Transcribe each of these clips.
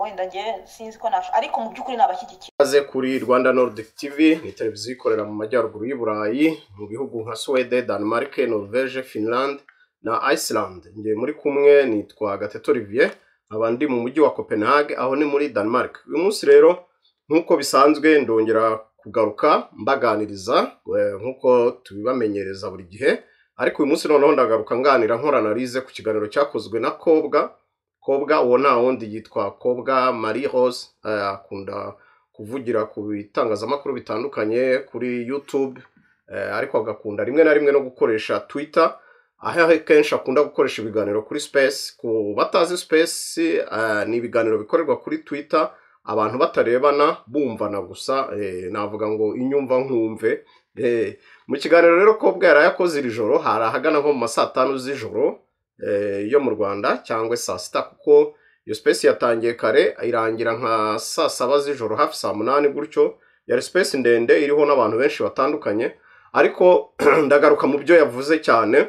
wenda njye sinzi ko nasho ariko mu by'ukuri nabashyigikiye ikaze kuri rwanda nordic tv ni televiziyo ikorera mu majyaruguru y'u burayi mu bihugu nka suwede danemarke norvege finland na iceland njye muri kumwe nitwa gateto olivier nkaba ndi mu mujyi wa copenhague aho ni muri danemark uyu munsi rero nk'uko bisanzwe ndongera kugaruka mbaganiriza eh, nk'uko tubibamenyereza buri gihe ariko uyu munsi noneho ndagaruka nganira nkora analize ku kiganiro cyakozwe na kobwa kobwa uwo nta wundi yitwa kobwa marie rose eh, akunda kuvugira ku bitangazamakuru bitandukanye kuri youtube eh, ariko agakunda rimwe na rimwe no gukoresha twitter aho kenshi akunda gukoresha ibiganiro kuri space ku batazi space eh, ni ibiganiro bikorerwa kuri twitter abantu batarebana bumvana gusa eh, navuga ngo inyumva nkumve eh, mu kiganiro rero kobwa yari yakoze iri joro hari ahagana nko mu ma saa tanu z'ijoro eh, yo mu rwanda cyangwa saa sita kuko iyo space yatangiye kare irangira nka saa saba z'ijoro hafi saa munani gutyo yari space ndende iriho n'abantu benshi batandukanye ariko ndagaruka mu byo yavuze cyane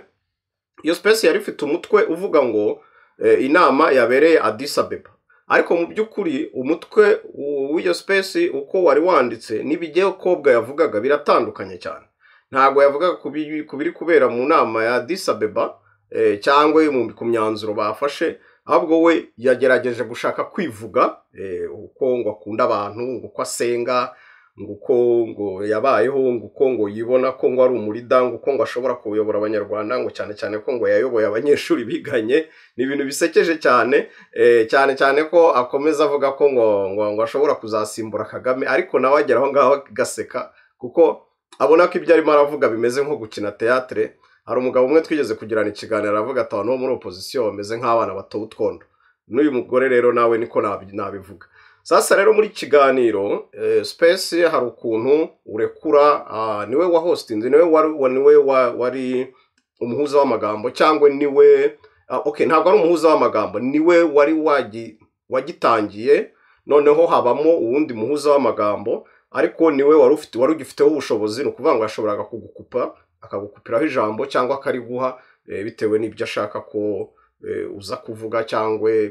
iyo space yari ifite umutwe uvuga ngo eh, inama yabereye Addis Abeba ariko mu by'ukuri umutwe w- w'iyo space uko wari wanditse n'ibigiye kobwa yavugaga biratandukanye cyane ntabwo yavugaga ku bi- ku biri kubera mu nama ya Addis Abeba eh, cyangwa mu- ku myanzuro bafashe ahubwo we yagerageje gushaka kwivuga eh, uko ngo akunda abantu ngo uko asenga ngo uko ngo yabayeho ngo uko ngo yibona ko ngo ari umurida ngo uko ngo ashobora kuyobora abanyarwanda ngo cyane cyane ko ngo yayoboye abanyeshuri biganye ni ibintu bisekeje cyane eh, cyane cyane ko akomeza avuga ko ngo ngo, ngo ashobora kuzasimbura kagame ariko nawe agera aho ngaho agaseka kuko abona ko ibyo arimo aravuga bimeze nko gukina teatre hari umugabo umwe twigeze kugirana ikiganiro aravuga ati abantu bo muri opozisiyo bameze nk'abana batowe utwondo n'uyu mugore rero nawe niko nabi- nabivuga sasa rero muri iki kiganiro eh, space hari ukuntu urekura ah, niwe wa hostinze niwe wari wa- niwe wa- wari umuhuza w'amagambo cyangwa niwe ah, okay ntabwo ari umuhuza w'amagambo niwe wari wagi- wagitangiye noneho habamo uwundi muhuza w'amagambo ariko niwe wari ufite wari ugifiteho ubushobozi ni ukuvuga ngo yashoboraga kugukupa akagukupiraho ijambo cyangwa akariguha eh, bitewe n'ibyo ashaka ko eh, uza kuvuga cyangwa eh,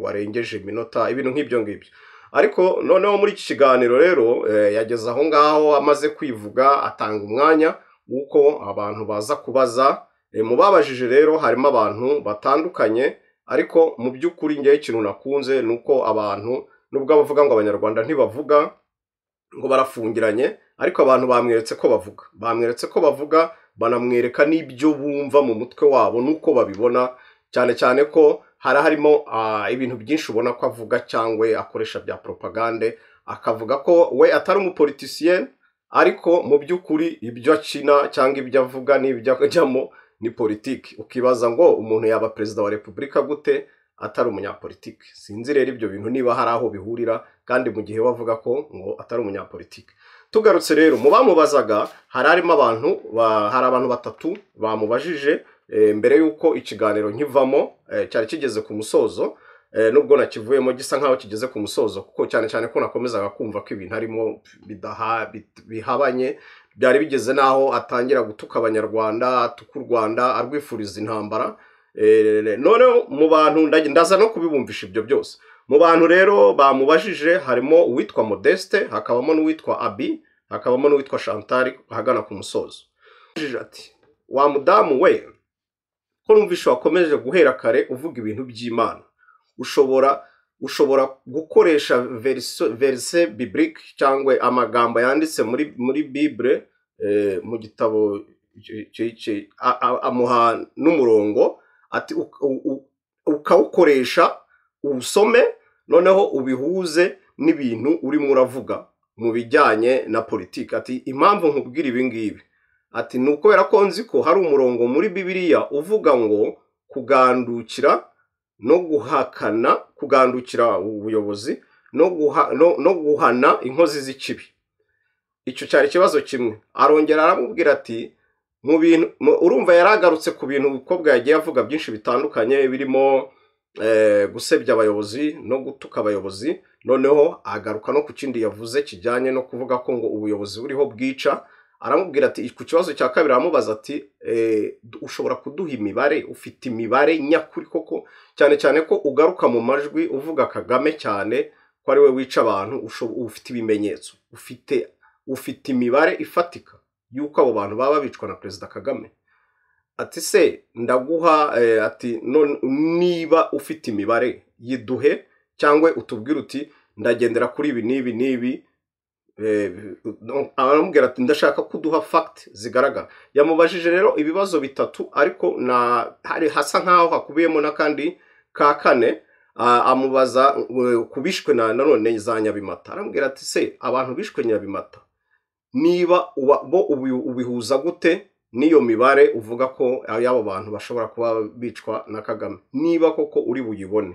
warengeje iminota ibintu nk'ibyo ngibyo ariko noneho muri iki kiganiro rero eh, yageze aho ngaho amaze kwivuga atanga umwanya w'uko abantu baza kubaza Eh, mu babajije rero harimo abantu batandukanye ariko mu by'ukuri ngewe ikintu nakunze ni uko abantu nubwo abavuga ngo abanyarwanda ntibavuga ngo barafungiranye ariko abantu bamweretse ko bavuga bamweretse ko bavuga banamwereka n'ibyo bumva mu mutwe wabo n'uko babibona cyane cyane ko hari harimo ah, ibintu byinshi ubona ko avuga cyangwa akoresha bya propagande akavuga ko we atari umupolitisiye ariko mu by'ukuri ibyo akina cyangwa ibyo avuga n'ibyo ajyamo ni politiki ukibaza ngo umuntu yaba perezida wa repubulika gute atari umunyapolitiki sinzi rero ibyo bintu niba hari aho bihurira kandi mu gihe bavuga ko ngo atari umunyapolitiki tugarutse rero mu bamubazaga hari harimo abantu ba- hari abantu batatu bamubajije eh, mbere y'uko ikiganiro nkivamo eh, cyari kigeze ku musozo eh, nubwo nakivuyemo gisa nk'aho kigeze ku musozo kuko cyane cyane ko nakomezaga kumva ko ibintu harimo bidaha bit- bihabanye byari bigeze n'aho atangira gutuka abanyarwanda atuka u rwanda arwifuriza intambara Eh, noneho mu bantu ndaje- ndaza no kubibumvisha ibyo byose mu bantu rero bamubajije harimo uwitwa modeste hakabamo n'uwitwa abi hakabamo n'uwitwa chantal ahagana ku musozo Yabajije ati wa mudamu we ko numvishe wakomeje guhera kare uvuga ibintu by'imana ushobora ushobora gukoresha verse, verse biblique cyangwa amagambo yanditse muri muri bible eh, mu gitabo ki- ki- ki- a- a- amuha n'umurongo ati u- u- u- ukawukoresha uwusome noneho ubihuze n'ibintu urimo uravuga mu bijyanye na politiki ati impamvu nkubwira ibi ngibi ati ni ukubera ko nzi ko hari umurongo muri bibiliya uvuga ngo kugandukira no guhakana kugandukira ubuyobozi no, guha, no, no guhana inkozi z'ikibi icyo cyari ikibazo kimwe arongera aramubwira ati mu bintu mu- urumva yaragarutse ku bintu umukobwa yagiye avuga byinshi bitandukanye birimo eh, gusebya abayobozi no gutuka abayobozi noneho agaruka no ku kindi yavuze kijyanye no kuvuga ko ngo ubuyobozi buriho bwica aramubwira ati ku kibazo cya kabiri aramubaza ati "Eh, du- ushobora kuduha imibare ufite imibare nyakuri koko cyane cyane ko ugaruka mu majwi uvuga kagame cyane ko ari we wica abantu usho- ufite ibimenyetso ufite ufite imibare ifatika y'uko abo bantu baba bicwa na perezida kagame ati se ndaguha eh, ati none niba ufite imibare yiduhe cyangwa utubwire uti ndagendera kuri ibi n'ibi n'ibi Eh, no- aramubwira ati ndashaka ko uduha fagiti zigaragara yamubajije rero ibibazo bitatu ariko na hari hasa nk'aho hakubiyemo n'akandi ka kane Ah, amubaza eh, ku bishwe na nanone za nyabimata aramubwira ati se abantu bishwe nyabimata niba uba- bo ubi- ubihuza gute n'iyo mibare uvuga ko y'abo bantu bashobora kuba bicwa na kagame niba koko uri buyibone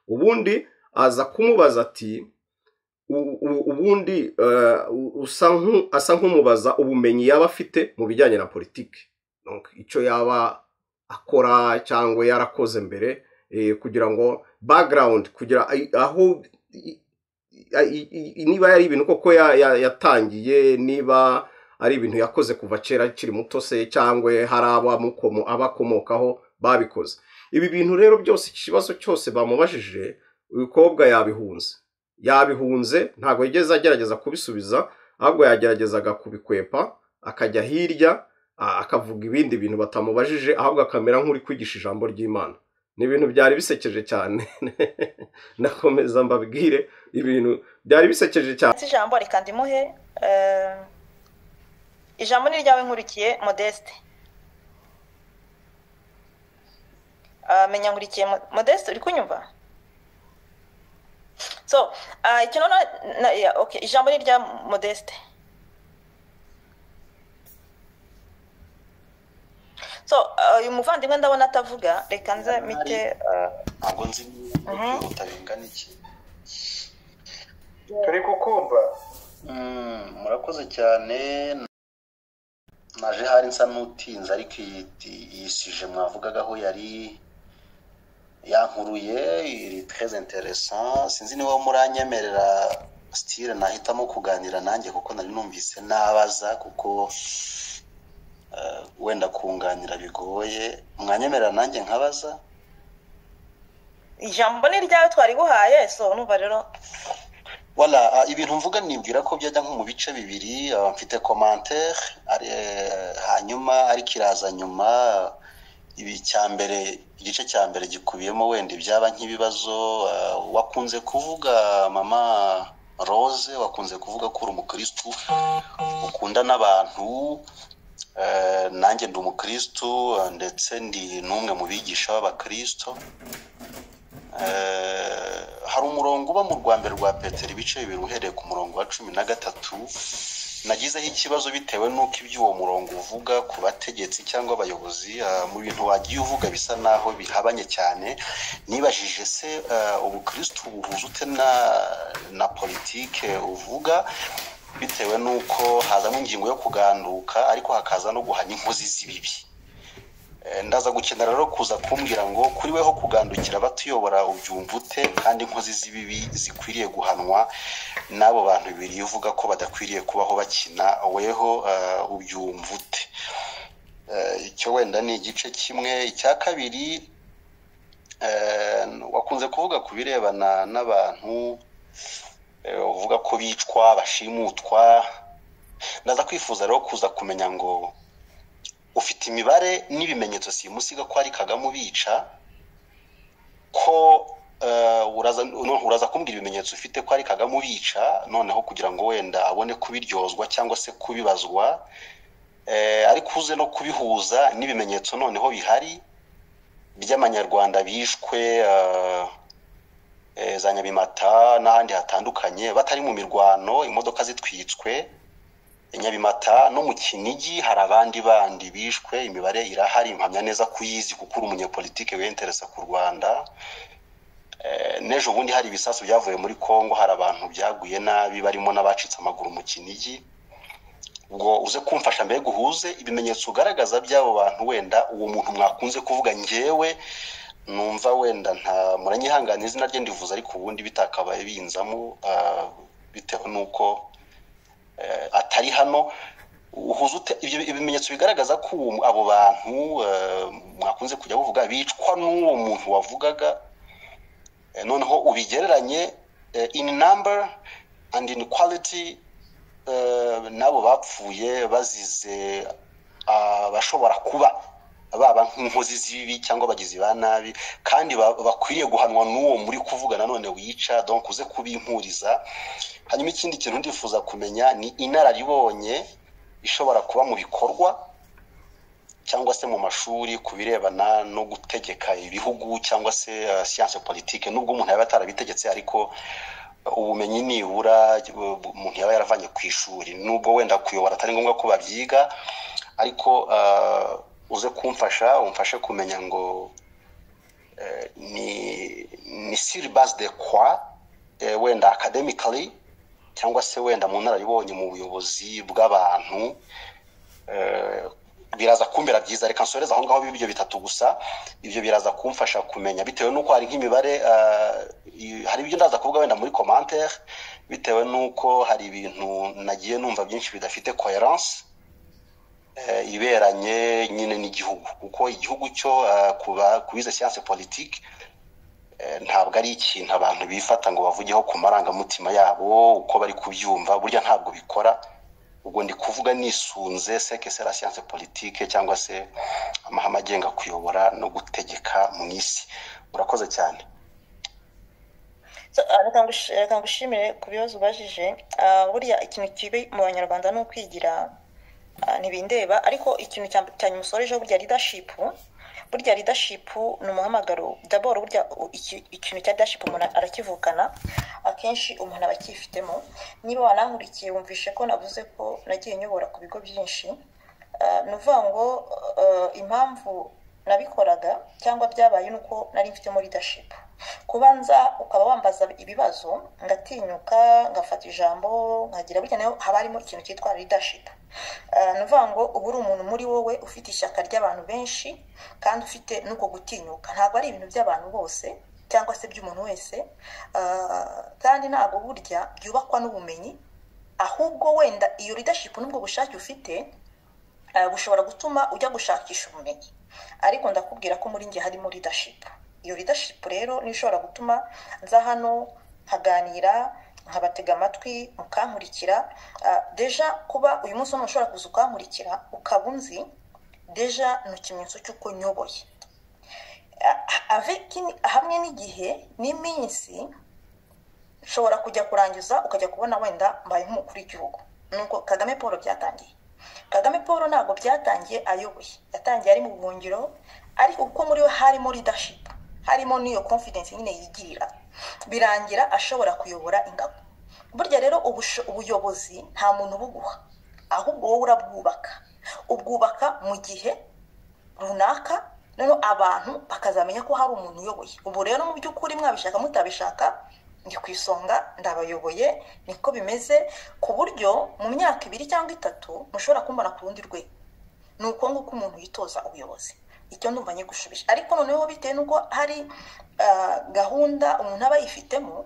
ubundi aza kumubaza ati u- u- ubundi eh, u- usa nku- asa nk'umubaza ubumenyi yaba afite mu bijyanye na politiki Donc, icyo yaba akora cyangwa yarakoze mbere eh, kugira ngo background kugira ai- aho i- i- i- i- niba ari ibintu koko ya- ya- yatangiye niba ari ibintu yakoze kuva kera akiri muto se cyangwa hari abamukomo abakomokaho babikoze ibi bintu rero byose iki kibazo cyose bamubajije umukobwa yabihunze yabihunze ntabwo yigeze agerageza kubisubiza ahubwo yageragezaga kubikwepa akajya hirya a- akavuga ibindi bintu batamubajije ahubwo akamera nk'uri kwigisha ijambo ry'imana ni ibintu byari bisekeje cyane ndakomeza mbabwire ibintu byari bisekeje cyane Nzi ijambo reka ndimuhe eh, ijambo ni iryawe nkurikiye modeste Ah, menya nkurikiye Mo- modeste uri kunyumva so ah, icyo nona na- yeah, okay, ijambo ni irya modeste so ah, uyu muvandimwe ndabona atavuga reka nze mite ah, ntabwo nzi niba Mhm. kwihuta bingana iki turi kukumva Mm, murakoze cyane naje hari nsa n'utinze ariko iyi ti- iyi sije mwavugagaho yari yankuruye iri très intéressant sinzi niba muranyemerera style nahitamo kuganira nanjye kuko nari numvise nabaza kuko eh, wenda kunganira bigoye mwanyemerera nanjye nkabaza ijambo ni iryawe twariguhaye so numva rero Wala, ah, ibintu mvuga nibwira ko byajya nko mu bice bibiri ah, mfite commentaire ari, eh, hanyuma ariko iraza nyuma ibi cya mbere igice cya mbere gikubiyemo wenda ibyaba nk'ibibazo ah, wakunze kuvuga mama Rose wakunze kuvuga ko uri umukristu ukunda n'abantu eh, nanjye ndi umukristu eh, ndetse ndi n'umwe mu bigisha b'abakristo Eh, hari umurongo uba mu rwa mbere rwa petero ibice bibiri uhereye ku murongo wa cumi na gatatu nagizeho ikibazo bitewe n'uko iby'uwo murongo uvuga ku bategetsi cyangwa abayobozi ah, mu bintu wagiye uvuga bisa n'aho bihabanye cyane nibajije se ah, ubukristu buhuza ute na na politike uvuga bitewe n'uko hazamo ingingo yo kuganduka ariko hakaza no guhanya inkozi z'ibibi Eh, ndaza gukenera rero kuza kumbwira ngo kuri weho kugandukira abatuyobora ubyumva ute kandi inkozi z'ibibi zikwiriye guhanwa n'abo bantu bibiri uvuga ko badakwiriye kubaho bakina weho eh, ubyumva ute Eh, icyo wenda ni igice kimwe icya kabiri eh, wakunze kuvuga ku birebana n'abantu eh, uvuga ko bicwa bashimutwa ndaza kwifuza rero kuza kumenya ngo ufite imibare n'ibimenyetso simusiga ko ari kagame ubica ko eh, uraza noneho uraza kumbwira ibimenyetso ufite ko ari kagame ubica noneho kugira ngo wenda abone kubiryozwa cyangwa se kubibazwa eh, ariko uze no kubihuza n'ibimenyetso noneho bihari by'amanyarwanda bishwe eh, eh, za nyabimata n'ahandi hatandukanye batari mu mirwano imodoka zitwitswe nyabimata no mu kinigi hari abandi bandi bishwe imibare irahari mpamya neza kuyizi kuko uri umunyepolitike wiyenteresa ku rwanda Eh, n'ejo bundi hari ibisasu byavuye muri congo hari abantu byaguye nabi barimo n'abacitse amaguru mu kinigi ubwo uze kumfasha mbere guhuze ibimenyetso ugaragaza by'abo bantu wenda uwo muntu mwakunze kuvuga ngewe numva wenda nta muranyihangana izina rye ndivuze ariko ubundi bitakabaye binzamo ah, bitewe n'uko eh, atari hano uhuza ute ibyo ibimenyetso bigaragaza ko uwo- abo bantu eh, mwakunze kujya buvuga bicwa n'uwo muntu wavugaga eh, noneho ubigereranye eh, in number and in quality eh, n'abo bapfuye bazize abashobora kuba baba nk'inkozi z'ibibi cyangwa abagizi ba nabi kandi ba- bakwiriye guhanwa n'uwo muri kuvuga nanone wica donc uze kubimpuriza hanyuma ikindi kintu ndifuza kumenya ni inararibonye ishobora kuba mu bikorwa cyangwa se mu mashuri ku birebana no gutegeka ibihugu cyangwa se eh, science politique nubwo umuntu yaba atarabitegetse ariko eh, ubumenyi nibura bu- bu- umuntu yaba yaravanye ku ishuri nubwo wenda kuyobora atari ngombwa ko babyiga ariko eh, uze kumfasha umfashe kumenya ngo eh, ni ni syllabus de quoi eh, wenda academically cyangwa se wenda mu nararibonye mu buyobozi bw'abantu eh, biraza kumbera byiza reka nsoreze aho ngaho ibyo bitatu gusa ibyo biraza kumfasha kumenya bitewe n'uko hari nk'imibare eh, i- hari ibyo ndaza kuvuga wenda muri commentaire bitewe n'uko hari ibintu nagiye numva byinshi bidafite coherence eh, iberanye nyine n'igihugu kuko igihugu cyo eh, kuba kubize science politique Eh, ntabwo ari ikintu abantu bifata ngo bavugeho ku marangamutima yabo uko bari kubyumva burya ntabwo bikora ubwo ndi kuvuga nisunze seke sera siyanse politike cyangwa se amahame agenga kuyobora no gutegeka mu isi urakoze cyane So, ah, reka ngush- reka ngushimire ku bibazo ubajije Ah, burya ikintu kibi mu banyarwanda ni ukwigira ah, ntibindeba ariko ikintu cya- cya nyuma usoreje burya leadership burya leadership ni umuhamagaro daboro burya u- iki- ikintu cya leadership umuntu arakivukana akenshi umuntu aba akifitemo niba wanankurikiye wumvishe ko navuze ko nagiye nyobora ku bigo byinshi Ah, ni ukuvuga ngo ah, impamvu nabikoraga cyangwa byabaye ni uko nari mfitemo leadership kubanza ukaba wambaza ibibazo ngatinyuka ngafata ijambo nkagira burya nayo haba harimo ikintu cyitwa leadership Ah, ni ukuvuga ngo uba uri umuntu muri wowe ufite ishyaka ry'abantu benshi kandi ufite n'uko gutinyuka ntabwo ari ibintu by'abantu bose cyangwa se by'umuntu wese Ah, kandi ntabwo burya byubakwa n'ubumenyi ahubwo wenda iyo leadership n'ubwo bushake ufite eh, bushobora gutuma ujya gushakisha ubumenyi ariko ndakubwira ko muri njye harimo leadership iyo leadership rero niyo ishobora gutuma nza hano nkaganira nkabatega amatwi mukankurikira Ah, deja kuba uyu munsi umuntu ushobora kuza ukankurikira ukaba unzi deja ni ikimenyetso cy'uko nyoboye Ah, avec ini- hamwe n'igihe n'iminsi nshobora kujya kurangiza ukajya kubona wenda mbaye nk'umukuru w'igihugu nuko kagame paul byatangiye kagame paul ntabwo byatangiye ayoboye yatangiye ari mu buhungiro ariko kuko muri we harimo leadership harimo n'iyo confidence nyine yigirira birangira ashobora kuyobora ingabo burya rero ubusho- ubuyobozi nta muntu ubuguha ahubwo wowe urabwubaka ubwubaka mu gihe runaka noneho abantu bakazamenya ko hari umuntu uyoboye ubu rero mu by'ukuri mwabishaka mutabishaka ndi ku isonga ndabayoboye niko bimeze ku buryo mu myaka ibiri cyangwa itatu mushobora kumbona ku rundi rwego ni uko nguko umuntu yitoza ubuyobozi icyo ndumva nyigushubije ariko noneho bitewe n'uko hari ah, gahunda umuntu aba yifitemo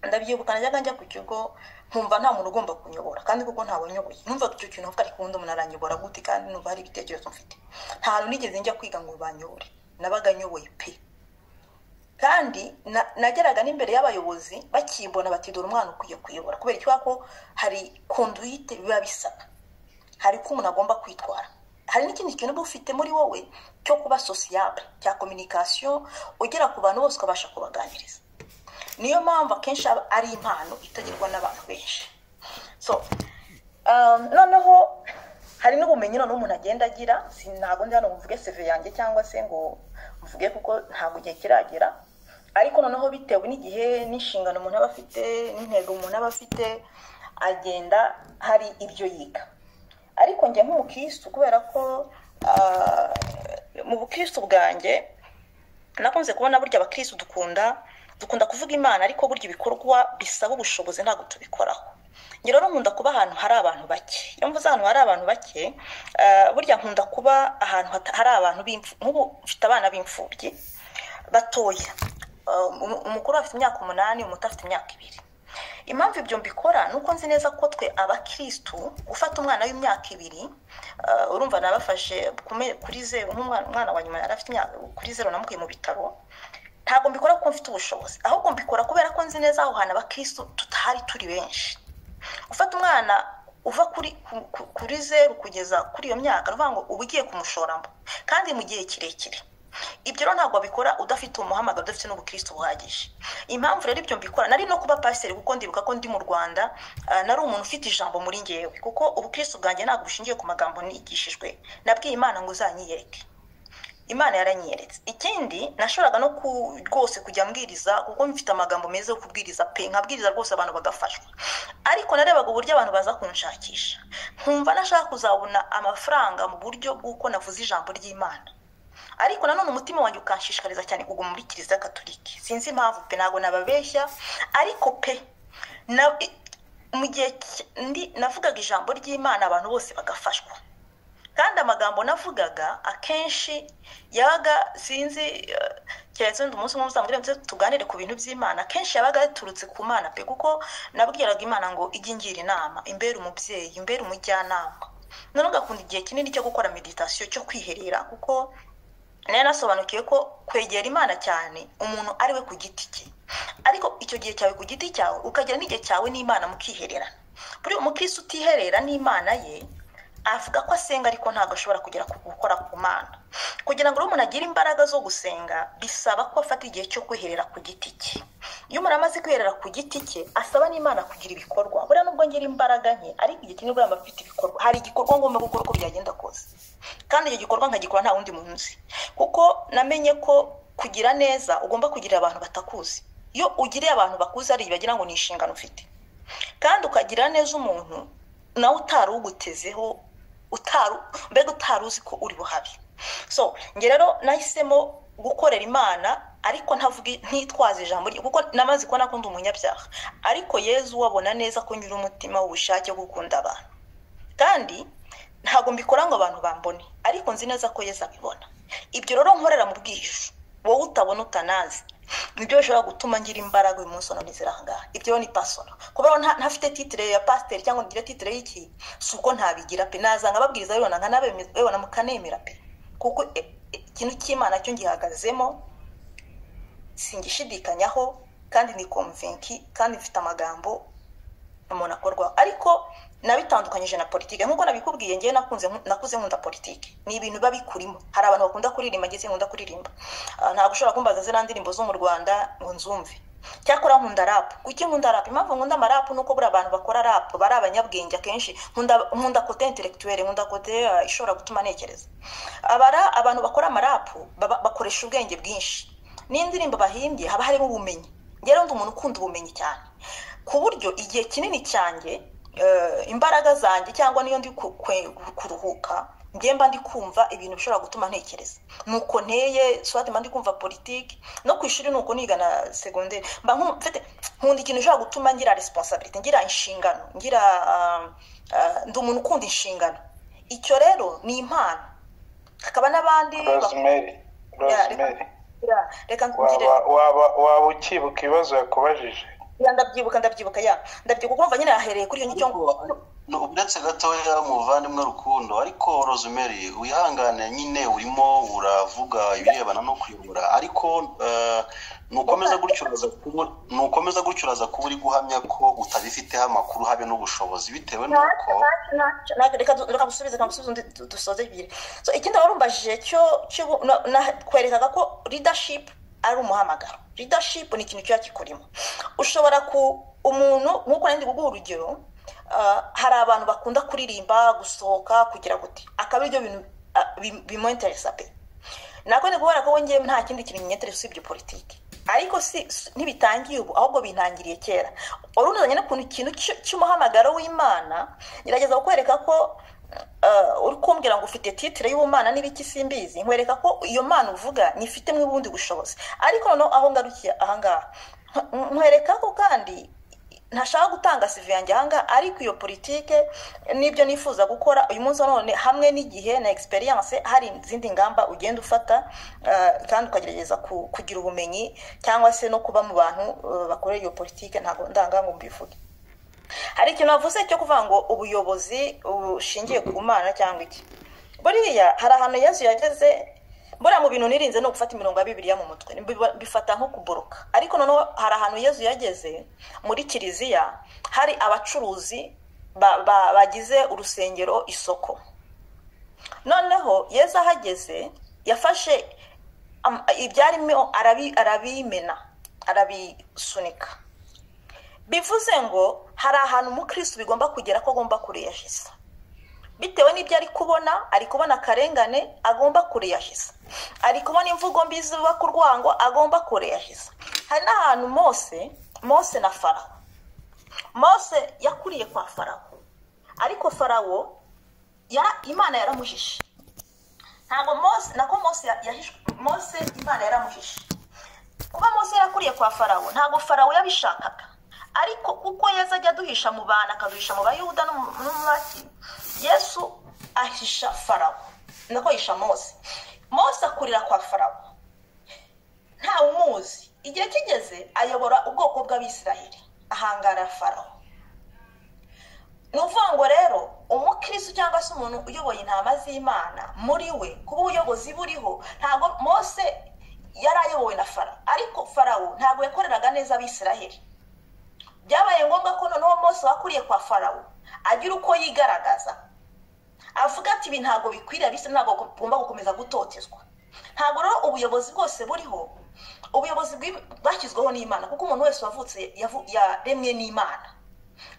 ndabyibuka najyaga njya ku kigo nkumva nta muntu ugomba kunyobora kandi kuko ntawanyoboye numva icyo kintu avuga ariko ubundi umuntu aranyobora gute kandi numva hari ibitekerezo mfite nta hantu nigeze njya kwiga ngo banyobore nabaga nyoboye pe kandi na- nageraga n'imbere y'abayobozi bakimbona bati dore umwana ukwiye kuyobora kubera icyo ko hari konduite biba bisaba hari uko umuntu agomba kwitwara hari n'ikindi kintu uba ufite muri wowe cyo kuba sosiyable cya kominikasiyo ugera ku bantu bose ukabasha kubaganiriza niyo mpamvu akenshi aba ari impano itagirwa n'abantu benshi so um, noneho hari n'ubumenyi noneho umuntu agenda agira si ntabwo ndi hano ngo mvuge seve yanjye cyangwa se ngo mvuge kuko ntabwo igihe kiragera ariko noneho bitewe n'igihe n'inshingano umuntu aba afite n'intego umuntu aba afite agenda hari ibyo yiga ariko njye nk'umukirisitu kubera ko ah, mu bukirisitu bwanjye nakunze kubona burya abakirisitu dukunda dukunda kuvuga imana ariko burya ibikorwa bisaba ubushobozi ntabwo tubikoraho njye rero nkunda kuba ahantu hari abantu bake iyo mvuze ahantu hari abantu bake eh, burya nkunda kuba ahantu hata- hari abantu b'imfu- nk'ubu mfite abana b'imfubyi batoya Eh, umu- umukuru afite imyaka umunani umuto afite imyaka ibiri impamvu ibyo mbikora ni uko nzi neza ko twe abakirisitu gufata umwana w'imyaka ibiri ah, urumva nabafashe kume- kuri zeru nk'umwana umwana wa nyuma yari afite imyaka kuri zeru namukuye mu bitaro ntabwo mbikora kuko mfite ubushobozi ahubwo mbikora kubera ko nzi neza aho hantu abakirisitu tutahari turi benshi gufata umwana uva kuri ku- ku- kuri zeru kugeza kuri iyo myaka ni ukuvuga ngo uba ugiye kumushoramo kandi mu gihe kirekire ibyo rero ntabwo wabikora udafite umuhamagaro udafite n'ubukirisitu buhagije impamvu rero ibyo mbikora nari no kuba pasiteri kuko ndibuka ko ndi mu rwanda ah, nari umuntu ufite ijambo muri ngewe kuko ubukirisitu bwanjye ntabwo bushingiye ku magambo nigishijwe nabwiye imana ngo uzanyiyereke imana yaranyeretse ikindi nashoboraga no ku- rwose kujya mbwiriza kuko mfite amagambo meza yo kubwiriza pe nkabwiriza rwose abantu bagafashwa ariko narebaga uburyo abantu baza kunshakisha nkumva nashaka kuzabona amafaranga mu buryo bw'uko navuze ijambo ry'imana ariko nanone umutima wanjye ukanshishikariza cyane kuguma muri kiliziya gatolika sinzi impamvu pe ntabwo nababeshya ariko pe na- i- mu gihe ki- ndi- navugaga ijambo ry'imana abantu bose bagafashwa kandi amagambo navugaga akenshi yabaga sinzi eh, keretse wenda umunsi umwe muzamubwira muze tuganire ku bintu by'imana akenshi yabaga yaturutse ku mana pe kuko nabwiraga imana ngo ijye ingira inama imbere umubyeyi imbere umujyanama none ugakunda igihe kinini cyo gukora meditasiyo cyo kwiherera kuko nari nasobanukiwe ko kwegera imana cyane umuntu ari we ku giti cye ariko icyo gihe cyawe ku giti cyawe ukagira n'igihe cyawe n'imana mukihererana buri umukirisi utiherera n'imana ye avuga ko asenga ariko ntabwo ashobora kugera ku gukora ku mana kugira ngo rero umuntu agire imbaraga zo gusenga bisaba ko afata igihe cyo kwiherera ku giti cye iyo umuntu amaze kwiherera ku giti cye asaba n'imana kugira ibikorwa buriya nubwo ngira imbaraga nke ariko igihe kinini uriya mba mfite ibikorwa hari igikorwa ngomba gukora uko byagenda kose kandi icyo gikorwa nkagikora nta wundi munsi kuko namenye ko kugira neza ugomba kugira abantu batakuzi iyo ugiriye abantu bakuzi hari igihe bagira ngo ni inshingano ufite kandi ukagira neza umuntu nawe utari ugutezeho utari mbega utari uzi ko uri buhabi so njye rero nahisemo gukorera imana ariko ntavuga ntitwaze ijambo rye kuko namaze kubona ko ndi umunyabyaha ariko yezu wabona neza ko nyiri umutima w'ubushake bwo gukunda abantu kandi ntabwo mbikora ngo abantu bambone ariko nzi neza ko yesu abibona ibyo rero nkorera mu bwihisho wowe utabona utanazi nibyo bishobora gutuma ngira imbaraga uyu munsi none zirangana ibyo rero ni pasono kuba rero nta- ntafite titire ya pasiteri cyangwa ngo ngire titire y'iki si uko ntabigira pe nazanga ababwiriza bibona nkanabibona mukanemera pe kuko e- e- ikintu cy'imana cyo ngihagazemo singishidikanyaho kandi ni komvenki kandi mfite amagambo umuntu akorwaho ariko nabitandukanyije na politike nk'uko nabikubwiye ngewe nakunze nakuze nkunda politike ni ibintu biba bikurimo hari abantu bakunda kuririmba ngeze nkunda kuririmba Ah, ntabwo ushobora kumbaza ziriya ndirimbo zo mu rwanda ngo nzumve cyakora nkunda rap kuki nkunda rap impamvu nkunda amarap ni uko buriya abantu bakora rap bari abanyabwenge akenshi nkunda nkunda kote intellectuelle nkunda kote ah, ishobora gutuma ntekereza abara abantu bakora amarap baba- bakoresha ubwenge bwinshi n'indirimbo bahimbye haba harimo ubumenyi rero ndi umuntu ukunda ubumenyi cyane ku buryo igihe kinini cyanjye eh, imbaraga zanjye cyangwa niyo ndi ku- kwe- kuruhuka njye mba ndi kumva ibintu bishobora gutuma ntekereza nuko nteye swati mba ndi kumva politiki no ku ishuri nuko niga na segonderi mba nku- mfite nkunda ikintu gishobora gutuma ngira resiponsabiriti ngira inshingano ngira ah, ah, ndi umuntu ukunda inshingano icyo rero ni impano hakaba n'abandi rosemary rosemary Ya, reka nkugire waba waba waba ukibuka ibibazo yakubajije ya ndabyibuka ndabyibuka ya ndabyibuka kuko umva nyine yahereye kuri iyo nicyo No, uretse gatoya muvandimwe rukundo ariko rosemary wihangane nyine urimo uravuga ibirebana no kuyobora ariko eh, nukomeza gutyo uraza kuba- nukomeza gutyo uraza kuba uri guhamya ko utabifiteho amakuru habe n'ubushobozi bitewe n'uko Ntabwo- reka du- reka musubize reka musubize undi du- dusoze ebyiri so ikindi warumbajije cyo cyo bu- na- na- kwerekaga ko leadership ari umuhamagaro leadership ni ikintu kiba kikurimo ushobora ku umuntu nk'uko nari ndi kuguha urugero ah, hari abantu bakunda kuririmba gusohoka kugira gute akaba aribyo bintu ah, bi- bimuinteresa pe nako ni kubera ko wongeye nta kindi kintu kinyetere usibye politiki ariko si si- ntibitangiye ubu ahubwo bintangiriye kera wari unazanye n'ukuntu ikintu cy- cy'umuhamagaro w'imana ngerageza kukwereka ko eh, uri kumbwira ngo ufite titire y'ubumana n'ibiki simbizi nkwereka ko iyo mana uvuga nyifitemo ubundi bushobozi ariko noneho aho ngarukiye ahangaha nkwereka ko kandi ntashaka gutanga sive yanjye ahangaha ariko iyo politike n'ibyo nifuza gukora uyu munsi wa none hamwe n'igihe na egisperiyanse hari izindi ngamba ugenda ufata ah, kandi ukagerageza ku- kugira ubumenyi cyangwa se no kuba mu bantu eh, bakorera iyo politike ntabwo ndanga ngo mbivuge hari ikintu navuze cyo kuvuga ngo ubuyobozi bushingiye ku mana cyangwa iki buriya hari ahantu yesu yageze mbona mu bintu nirinze ni ugufata imirongo ya bibiliya mu mutwe Mbiba- bifata nko kuboroka ariko noneho hari ahantu yesu yageze muri kiliziya hari abacuruzi ba- ba- bagize urusengero isoko noneho yezu ahageze yafashe am- ibyarimo arabi- arabimena arabisunika bivuze ngo hari ahantu umukristo bigomba kugera ko agomba kureyajiza bitewe n'ibyo ari kubona ari kubona akarengane agomba kureyajiza ari kubona imvugo mbi zubaka urwango agomba kureyajiza hari n'ahantu mose mose na farawo mose yakuriye kwa farawo ariko farawo yara- imana yaramuhishe ntabwo mose nako mose ya- yahishwe mose imana yaramuhishe kuba mose yarakuriye kwa farawo ntabwo farawo yabishakaga ariko kuko yesu ajya aduhisha mu bantu akaduhisha mu bayuda no mu no mu baki yesu ahisha farawo nako ahisha mose mose akurira kwa farawo ntawe umuzi igihe kigeze ayobora ubwoko bw'abisiraheli ahangara farawo ni ukuvuga ngo rero umukristo cyangwa se umuntu uyoboye intama z'imana muri we kuba ubuyobozi buriho ntabwo mose yari ayobowe na farawo ariko farawo ntabwo yakoreraga neza abisiraheli byabaye ngombwa ko noneho mose wakuriye kwa farawo agira uko yigaragaza avuga ati ibi ntabwo bikwiriye abisi ntabwo ugomba gukomeza gutotezwa ntabwo rero ubuyobozi bwose buriho ubuyobozi bwi- bwashyizweho n'imana kuko umuntu wese wavutse yavu- yaremwe n'imana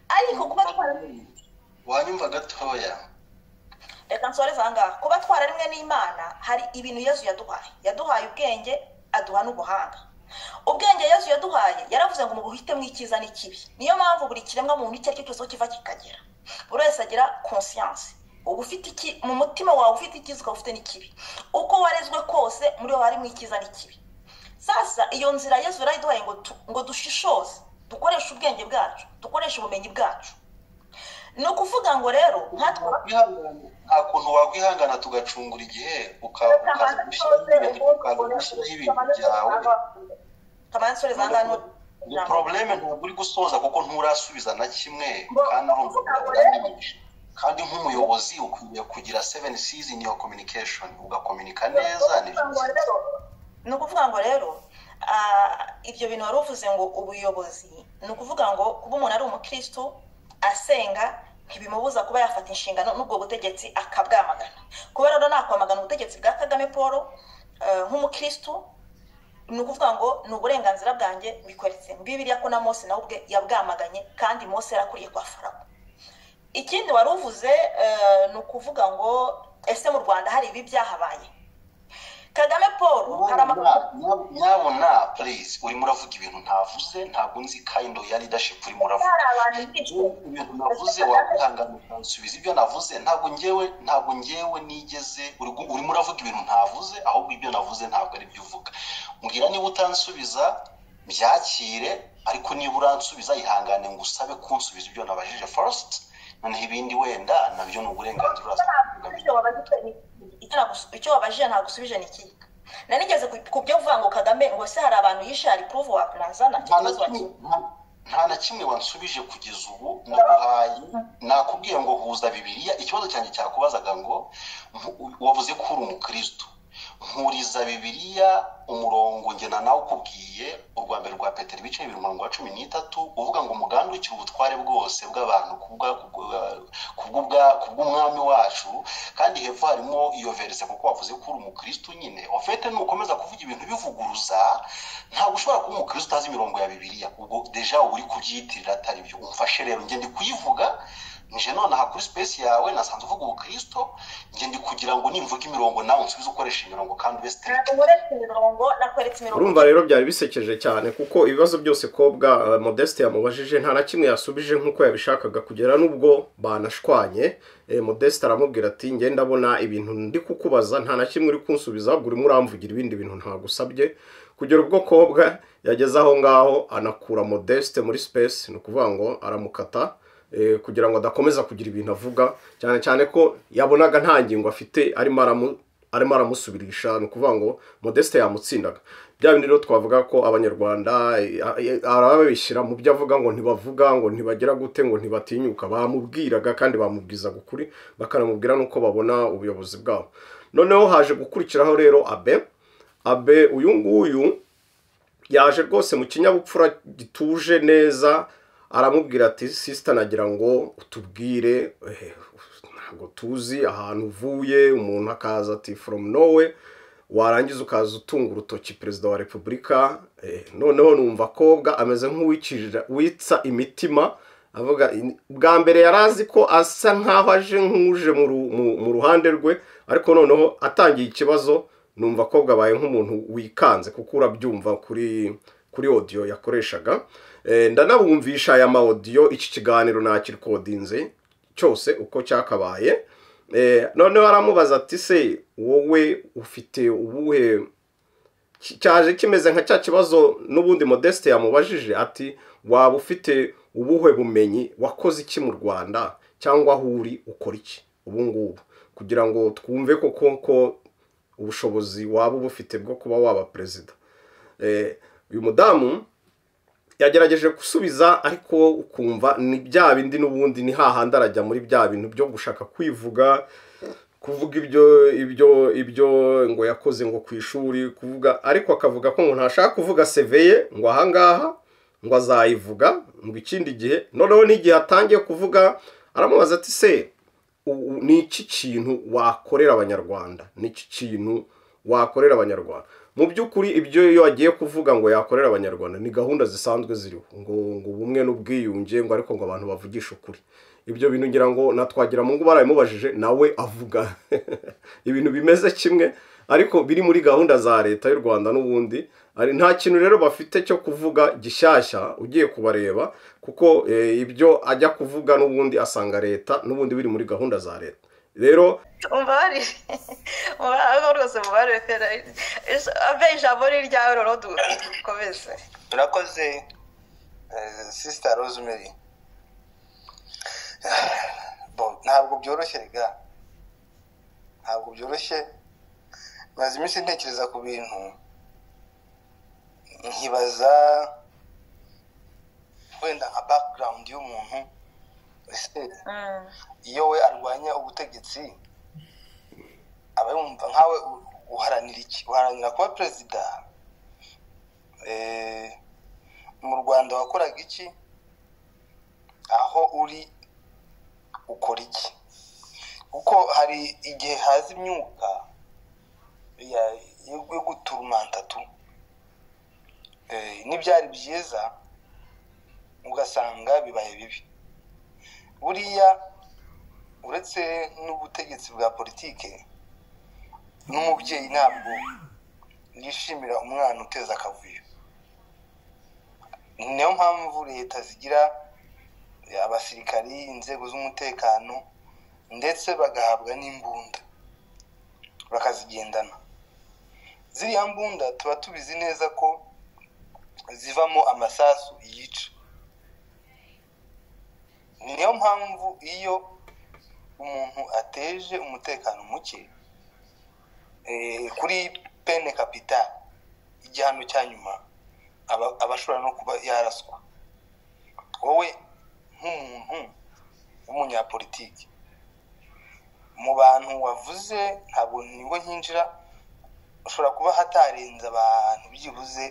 ariko kuba twarabuze wanyumva gatoya reka nsoreze ahangaha kuba twararimwe n'imana hari ibintu yesu yaduhaye yaduhaye ubwenge aduha n'ubuhanga ubwenge yesu yaduhaye yaravuze ngo mubuhitemo icyiza n'ikibi niyo mpamvu buri kiremwa muntu icyo ari cyo cyose aho kiva kikagera buri wese agira konsiyanse uba ufite iki mu mutima wawe ufite icyiza ukaba ufite n'ikibi uko warezwe kose muri wowe harimo icyiza n'ikibi sasa iyo nzira yesu yarayiduhaye ngo tu- ngo dushishoze dukoreshe ubwenge bwacu dukoreshe ubumenyi bwacu ni ukuvuga ngo rero nkatwe nta kuntu wakwihangana tugacungura igihe uka- ukaza gushyiraho ibintu- ukaza gushyiraho ibintu byawe kamansi ni probleme ntabwo uri gusoza kuko nturasubiza na kimwe kandi urumva uramenyesha kandi nk'umuyobozi ukwiriye kugira seven seas in your communication ugakominika neza ni byiza ni ukuvuga ngo rero ah, ibyo bintu wari uvuze ngo ubuyobozi ni ukuvuga ngo kuba umuntu ari umukristo asenga ntibimubuza kuba yafata inshingano n'ubwo butegetsi akabwamagana kuba rero nakwamagana ubutegetsi bwa kagame paul eh, nk'umukristo ni ukuvuga ngo ni uburenganzira bwanjye bikweretse bibiriya ko na mose nawe ubwe yabwamaganye kandi mose yarakuriye kwa farawo ikindi wari uvuze eh, ni ukuvuga ngo ese mu rwanda hari ibi byahabaye kagame paul hari amakuru nyabona please urimo uravuga ibintu ntavuze ntabwo nzi kind ya leadership urimo uravuga hari abantu bicwa ibintu navuze wakwihangana ukansubiza ibyo navuze ntabwo ngewe ntabwo ngewe nigeze uri gu- urimo uravuga ibintu ntavuze ahubwo ibyo navuze ntabwo ari byo uvuga mbwira niba utansubiza byakire ariko niba uransubiza ihangane ngo usabe kunsubiza ibyo nabajije first noneho ibindi wenda nabyo ni uburenganzira uraza kubivuga. icyo wabajijwe ni iki? Icyo nagusu- icyo wabajije ntabwo usubije ni iki nanigeze ku- ku byo uvuga ngo kagame ngo se hari abantu yishe hari puruvu wakunazana nta na kimwe- nta- nta na kimwe wansubije kugeza ubu naguhaye nakubwiye ngo huza bibiliya ikibazo cyanjye cyakubazaga ngo mpu- wavuze ko uri umukristo nkuriza bibiliya umurongo ngena nawe ukubwiye urwa mbere rwa petero ibice bibiri umurongo wa cumi n'itatu uvuga ngo mugandukire ubutware bwose bw'abantu ku bwa- ku bwa- ku bw'ubwa- ku bw'umwami wacu kandi hepfo harimo iyo verise kuko wavuze ko uri umukristo nyine ofete nukomeza kuvuga ibintu bivuguruza ntabwo ushobora kuba umukristo utazi imirongo ya bibiliya ubwo deja uba uri kubyiyitirira atari byo umfashe rero njye ndi kuyivuga nje nonaha kuri space yawe nasanze uvuga ubukristo njye ndi kugira ngo nimvuga imirongo nawe unsubize ukoresha imirongo kandi ube strict nakuretse imirongo nakweretse imirongo urumva rero byari bisekeje cyane kuko ibibazo byose kobwa eh, modeste yamubajije nta na kimwe yasubije nk'uko yabishakaga kugera n'ubwo banashwanye Eh, modeste aramubwira ati njye ndabona ibintu ndi kukubaza nta na kimwe uri kunsubiza ahubwo urimo uramvugira ibindi bintu ntagusabye kugira ubwokobwa yageze aho ngaho anakura modeste muri space ni ukuvuga ngo aramukata eh, kugira ngo adakomeza kugira ibintu avuga cyane cyane ko yabonaga nta ngingo afite arimo aramu- arimo aramusubirisha ni ukuvuga ngo modeste yamutsindaga bya bindi rero twavuga ko abanyarwanda eh, eh, arababishyira mu byo avuga ngo ntibavuga ngo ntibagira gute ngo ntibatinyuka bamubwiraga kandi bamubwizaga ukuri bakanamubwira n'uko babona ubuyobozi bwabo noneho haje gukurikiraho rero abe abe uyu nguyu yaje rwose mu kinyabupfura gituje neza aramubwira ati sisita nagira ngo utubwire eh, ntabwo tuzi ahantu uvuye umuntu akaza ati foromu nowe warangiza ukaza utunga urutoki perezida wa repubulika eh, noneho numva akobwa ameze nk'uwikirira witsa imitima avuga "In- bwa mbere yari azi ko asa nkaho aje nk'uje mu ru- mu- mu ruhande rwe ariko noneho atangiye ikibazo numva akobwa abaye nk'umuntu wikanze kuko urabyumva kuri kuri odiyo yakoreshaga Eh, ndanabumvisha aya ma odiyo iki kiganiro ntakirikodinze cyose uko cyakabaye Eh, noneho aramubaza ati se wowe ufite ubuhe ki- cyaje kimeze nka cya kibazo n'ubundi modeste yamubajije ati waba ufite ubuhe bumenyi wakoze iki mu rwanda cyangwa aho uri ukora iki ubu ngubu kugira ngo twumve koko ko ubushobozi waba uba ufite bwo kuba waba perezida Eh, uyu mudamu yagerageje gusubiza ariko ukumva ni bya bindi n'ubundi ni hahandi arajya muri bya bintu byo gushaka kwivuga kuvuga ibyo ibyo ibyo ngo yakoze ngo ku ishuri kuvuga ariko akavuga ko ngo ntashaka kuvuga seveye ngo ahangaha ngo azayivuga ngo ikindi gihe noneho n'igihe atangiye kuvuga aramubaza ati se u- u- ni iki kintu wakorera abanyarwanda ni iki kintu wakorera abanyarwanda mu by'ukuri ibyo iyo agiye kuvuga ngo yakorera abanyarwanda ni gahunda zisanzwe ziriho ngo ngo ubumwe n'ubwiyunge ngo ariko ngo abantu bavugishe ukuri ibyo bintu ngira ngo na Twagiramungu barabimubajije nawe avuga ibintu bimeze kimwe ariko biri muri gahunda za leta y'u rwanda n'ubundi ari nta kintu rero bafite cyo kuvuga gishyashya ugiye kubareba kuko eh, ibyo ajya kuvuga n'ubundi asanga leta n'ubundi biri muri gahunda za leta rero umubare umubare rwose umubare wefera abe ijambo ni iryawe rero dukomeze turakoze eh, sisita rosemary Bon, ntabwo byoroshye rega ntabwo byoroshye maze iminsi ntekereza ku bintu nkibaza wenda nka background y'umuntu ese iyo we arwanya ubutegetsi aba yumva nkawe u- uharanira iki uharanira kuba perezida Eh, mu rwanda wakoraga iki aho uri ukora iki kuko hari igihe haza imyuka ya- yo yo guturumanta tu Eh, n'ibyari byiza ugasanga bibaye bibi buriya uretse n'ubutegetsi bwa politike n'umubyeyi ntabwo yishimira umwana uteza akavuyo niyo mpamvu leta zigira abasirikari inzego z'umutekano ndetse bagahabwa n'imbunda bakazigendana ziriya mbunda tuba tubizi neza ko zivamo amasasu yica niyo mpamvu iyo umuntu ateje umutekano muke eh, kuri pene kapita igihano cya nyuma aba aba ashobora no kuba yaraswa wowe nk'umuntu w'umunyapolitiki mu bantu wavuze ntabwo niwe nkinjira ushobora kuba hatarenze abantu byibuze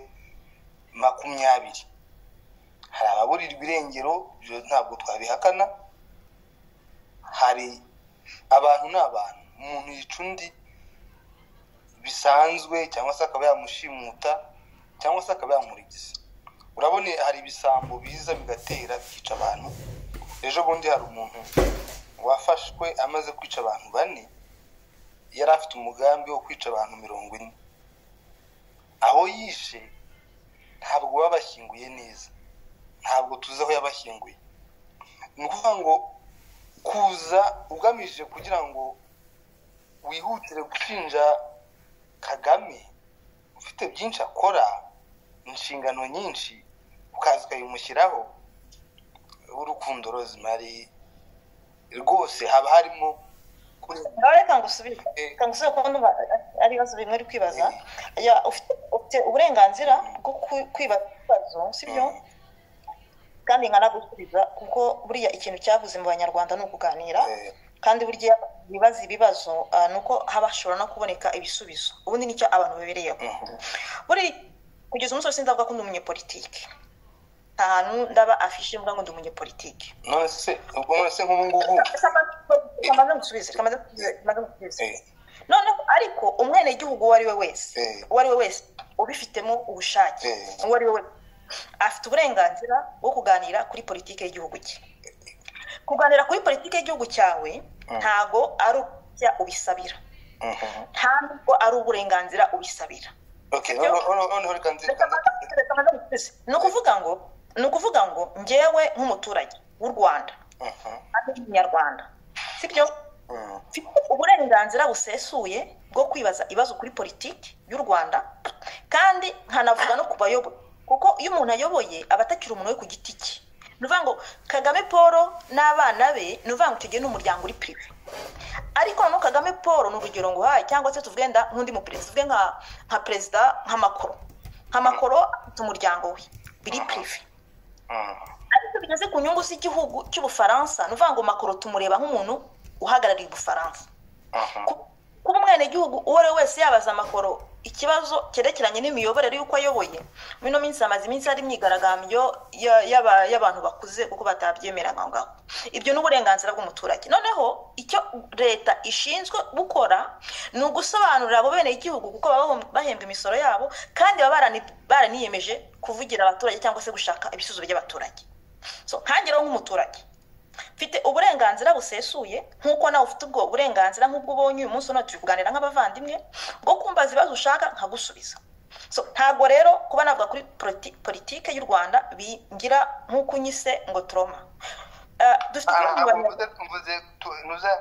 makumyabiri hari ababurirwa irengero ibyo ntabwo twabihakana hari abantu ni abantu umuntu yica undi bisanzwe cyangwa se akaba yamushimuta cyangwa se akaba yamurigiza urabona hari ibisambo biza bigatera bikica abantu ejo bundi hari umuntu wafashwe amaze kwica abantu bane yari afite umugambi wo kwica abantu mirongo ine aho yishe ntabwo babashyinguye neza ntabwo tuzi aho yabashyinguye ni ukuvuga ngo kuza ugamije kugira ngo wihutire gushinja kagame ufite ufite byinshi akora inshingano nyinshi ukaza ukayimushyiraho w'urukundo rozimari rwose haba harimo kuri- ngaho reka ngusubire reka ngusubire kuko ndumva ari ibibazo bimwe uri kwibaza Ya, ufite- ufite uburenganzira bwo ku- kwibaza ibibazo sibyo Mm. kandi nkanagusubiza kuko buriya ikintu cyavuze mu banyarwanda ni ukuganira Eh, kandi burya bibaza ibibazo ah, ni uko haba hashobora no kuboneka ibisubizo ubundi nicyo abantu babereyeho mhm. buri kugeza umunsi wose ndavuga ko ndi umunyepolitike nta hantu ndaba afishe mvuga ngo ndi umunyepolitike none se ubwo none se nk'ubu ngubu Reka mbanze- reka mbanze ngusubize, reka mbanze ngusubize, reka mbanze ngusubize. eh, noneho ariko umwenegihugu uwo ari we wese Eh. uwo ari we wese ubifitemo ubushake Eh. uwo ari we wese afite uburenganzira bwo kuganira kuri politiki y'igihugu cye kuganira kuri politiki y'igihugu cyawe ntago ari ukujya ubisabira mhm. ntabwo ari uburenganzira ubisabira Ok, noneho noneho reka nzi reka nzi- ni ukuvuga ngo ni ukuvuga ngo ngewe nk'umuturage w'u rwanda mhm, kandi w'umunyarwanda sibyo mhm. mfite uburenganzira busesuye bwo kwibaza ibibazo kuri politiki y'u rwanda kandi nkanavuga no ku bayoboye kuko iyo umuntu ayoboye aba atakiri umuntu we ku giti cye ni ukuvuga ngo kagame paul n'abana be ni ukuvuga ngo icyo gihe ni umuryango uri prive ariko noneho kagame paul ni urugero nguhaye cyangwa se tuvuge nda nk'undi muperezida tuvuge nka nka perezida nka makoro nka makoro afite umuryango we biri prive ariko bigeze ku nyungu z'igihugu cy'ubufaransa ni ukuvuga ngo makoro tumureba nk'umuntu uhagarariye ubufaransa Ku- kuba umwenegihugu uwo ari we wese yabaza amakoro ikibazo cyerekeranye n'imiyoborere y'uko ayoboye muri ino minsi hamaze iminsi hari imyigaragambyo ya- y'aba- y'abantu bakuze kuko batabyemeraga aho ngaho ibyo ni uburenganzira bw'umuturage noneho icyo leta ishinzwe gukora ni ugusobanurira abo benegihugu kuko baba bahom- bahembwa imisoro yabo kandi baba barani- baraniyemeje kuvugira abaturage cyangwa se gushaka ibisubizo by'abaturage so nkangiraho nk'umuturage mfite uburenganzira busesuye nk'uko nawe ufite ubwo burenganzira nk'ubwo ubonye uyu munsi uno turi kuganira nk'abavandimwe bwo kumbaza ibibazo ushaka nkagusubiza so ntabwo rero kuba navuga kuri politi- politike y'u rwanda bingira nk'uko unyise ngo troma Eh, dufite Ah, ikibazo mu ntabwo Banyarwanda mvuze mvuze tu- ntuza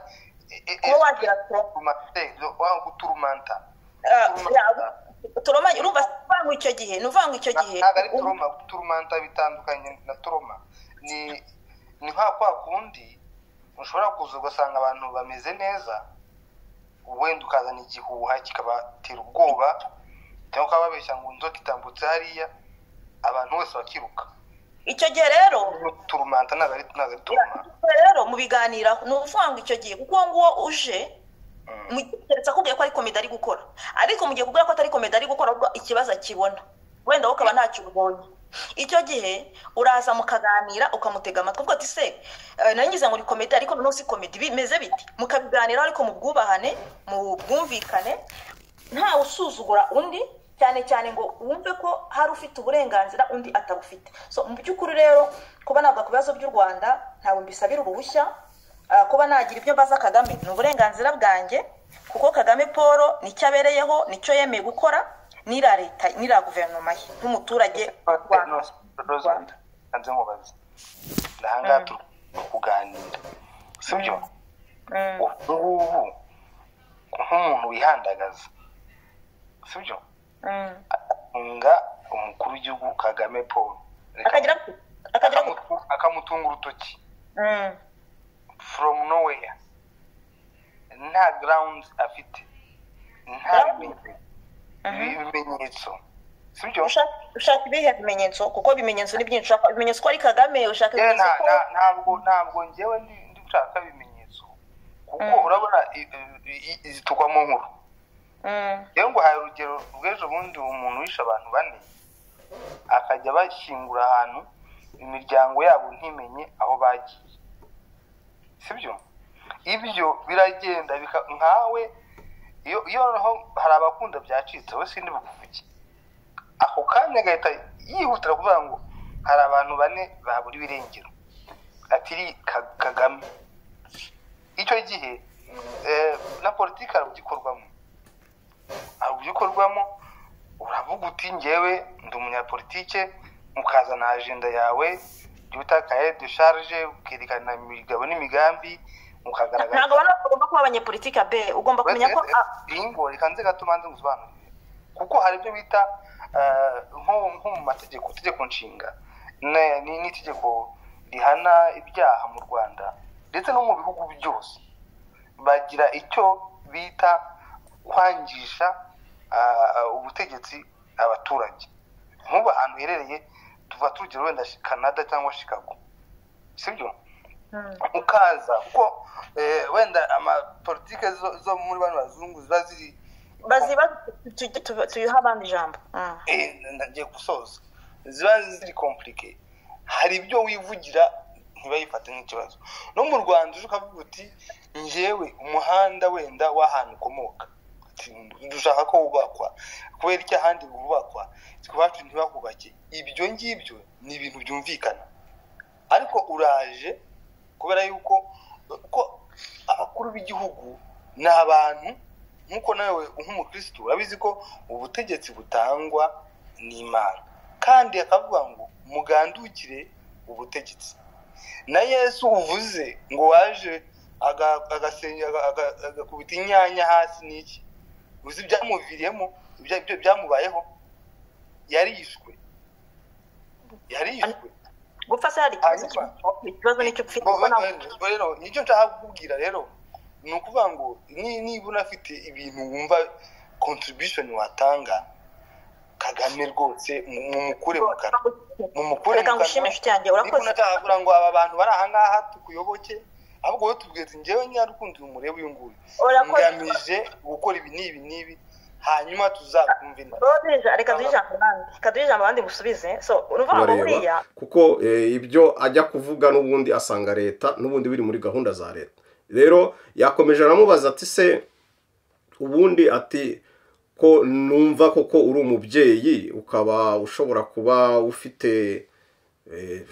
e- e- kuba wagira troma turumante, wa guturumanta Eh, turuma- ya- turoma urumva si ukuvuga ngo icyo gihe ni ukuvuga ngo icyo gihe ntabwo ari turoma guturumanta bitandukanye na turoma ni ni nka kwa kundi ushobora kuza ugasanga abantu bameze neza wenda ukazana igihuha kikabatera ubwoba cyangwa ukaba babeshya ngo inzoka itambutse hariya abantu bose bakiruka icyo gihe rero turumanta ntabwo ari ntabwo ari turuma Ubwo rero mubiganiraho ni ukuvuga ngo icyo gihe kuko uwo nguwo uje mu gihe keretse akubwiye ko ari komedi ari gukora ariko mu gihe kubwira ko atari komedi ari gukora ahubwo ikibazo akibona wenda wowe ukaba ntacyo ubonye icyo gihe uraza mukaganira ukamutega amatwi uvuga ati se eh, nari ngize ngo ni komedi ariko noneho si komedi bimeze biti mukabiganiraho ariko mu bwubahane mu bwumvikane ntawe usuzugura undi cyane cyane ngo wumve ko hari ufite uburenganzira undi atabufite so mu by'ukuri rero kuba navuga ku bibazo by'u rwanda ntabwo mbisabira uruhushya ah, kuba nagira ibyo mbaza kagame ni uburenganzira bwanjye kuko kagame paul nicyo abereyeho nicyo yemeye gukora n'ira leta n'ira guverinoma ye nk'umuturage w'u Rwanda. rwanda hanze nkubaze ni ahangaha turi kuganira sibyo Mm, ubu ngubu nk'umuntu wihandagaza sibyo mm. atunga umukuru w'igihugu kagame paul Reka- akagira gute? akagira gute? akamutu- akamutunga urutoki Mm, from nowhere nta ground afite nta Ground? bimenye- mhm. ibimenyetso sibyo Ushaka- ushaka ibihe bimenyetso kuko ibimenyetso ni byinshi ushaka ibimenyetso ko ari kagame ushaka Yewe ibimenyetso nta- ko nta- ntabwo ntabwo njyewe ndi ndi gushaka ibimenyetso kuko Mm. urabona i- i- i- zitukwa mu nkuru Mm, rero ngo hari urugero rw'ejo bundi umuntu wishe abantu bane akajya bashyingura ahantu imiryango yabo ntimenye aho bagiye sibyo ibyo biragenda bika- nkawe iyo iyo noneho hari abakunda byacitse wowe sindi bukuvuge ako kanya agahita yihutira kuvuga ngo hari abantu bane babura ibirengero atiri Ka- kagame icyo gihe eh, na politiki hari ugikorwamo uburyo ukorwamo uravuga uti ngewe ndi umunyapolitike ukaza na ajenda yawe jya utakaye dusharije ukerekana imigabo n'imigambi ntabwo mukagaragaza abantu bagomba kuba abanyepolitike be ugomba kumenya ko ingo reka nze gato manze ngusobanurire kuko hari ibyo bita nko nko mu mategeko itegeko nshinga ne- ni n'itegeko rihana ibyaha mu rwanda ndetse no mu bihugu byose bagira icyo bita kwangisha ah, ubutegetsi abaturage nk'ubu ahantu uherereye tuva turugero wenda canada cyangwa chicago sibyo ukaza kuko eh, wenda amapolitike zo, zo muri bano bazungu ziba ziri baziba tujye tuba- tuyihe abandi ijambo Mm. Eh, ndagiye gusoza ziba ziri komplike hari ibyo wivugira ntibayifate nk'ikibazo no mu rwanda uje ukavuga uti ngewe umuhanda wenda w'ahantu ukomoka Ati, dushaka ko wubakwa kubera icyo ahandi wubakwa iwacu ntibahubake ibyo ngibyo ni ibintu byumvikana ariko uraje kubera yuko ko abakuru b'igihugu ni abantu nk'uko nawe nk'umukirisitu urabizi ko ubutegetsi butangwa n'imana kandi akavuga ngo mugandukire ubutegetsi na yesu uvuze ngo waje aga- agasenya- aga- aga- agakubita inyanya hasi n'iki uzi ibyamuviriyemo ibya- ibyo byamubayeho yarishwe yarishwe gupfa se hari ikibazo Hanyuma- cy'u- ikibazo nicyo Bo- bo- ubona bo- rero nicyo nshaka kukubwira rero ni ukuvuga ngo ni- niba unafite ibintu wumva contribution watanga kagame rwose mu- mumukure mu kanwa mumukure reka mu ngo kanwa ushimishe cyanjye niba urakoze unashaka kugira ngo aba bantu bari aha ngaha tukuyoboke ahubwo wowe tubwira ati ngewe nyarukundo uyu murebe uyu nguyu urakoze ngamije gukora ibi n'ibi n'ibi hanyuma tuzakumvina Rodeja, reka duhe ijambo abandi reka duhe ijambo abandi musubize so urumva ngo buriya bareba kuko eh, ibyo ajya kuvuga n'ubundi asanga leta n'ubundi biri muri gahunda za leta rero yakomeje aramubaza ati se ubundi ati ko numva koko uri umubyeyi ukaba ushobora kuba ufite eh,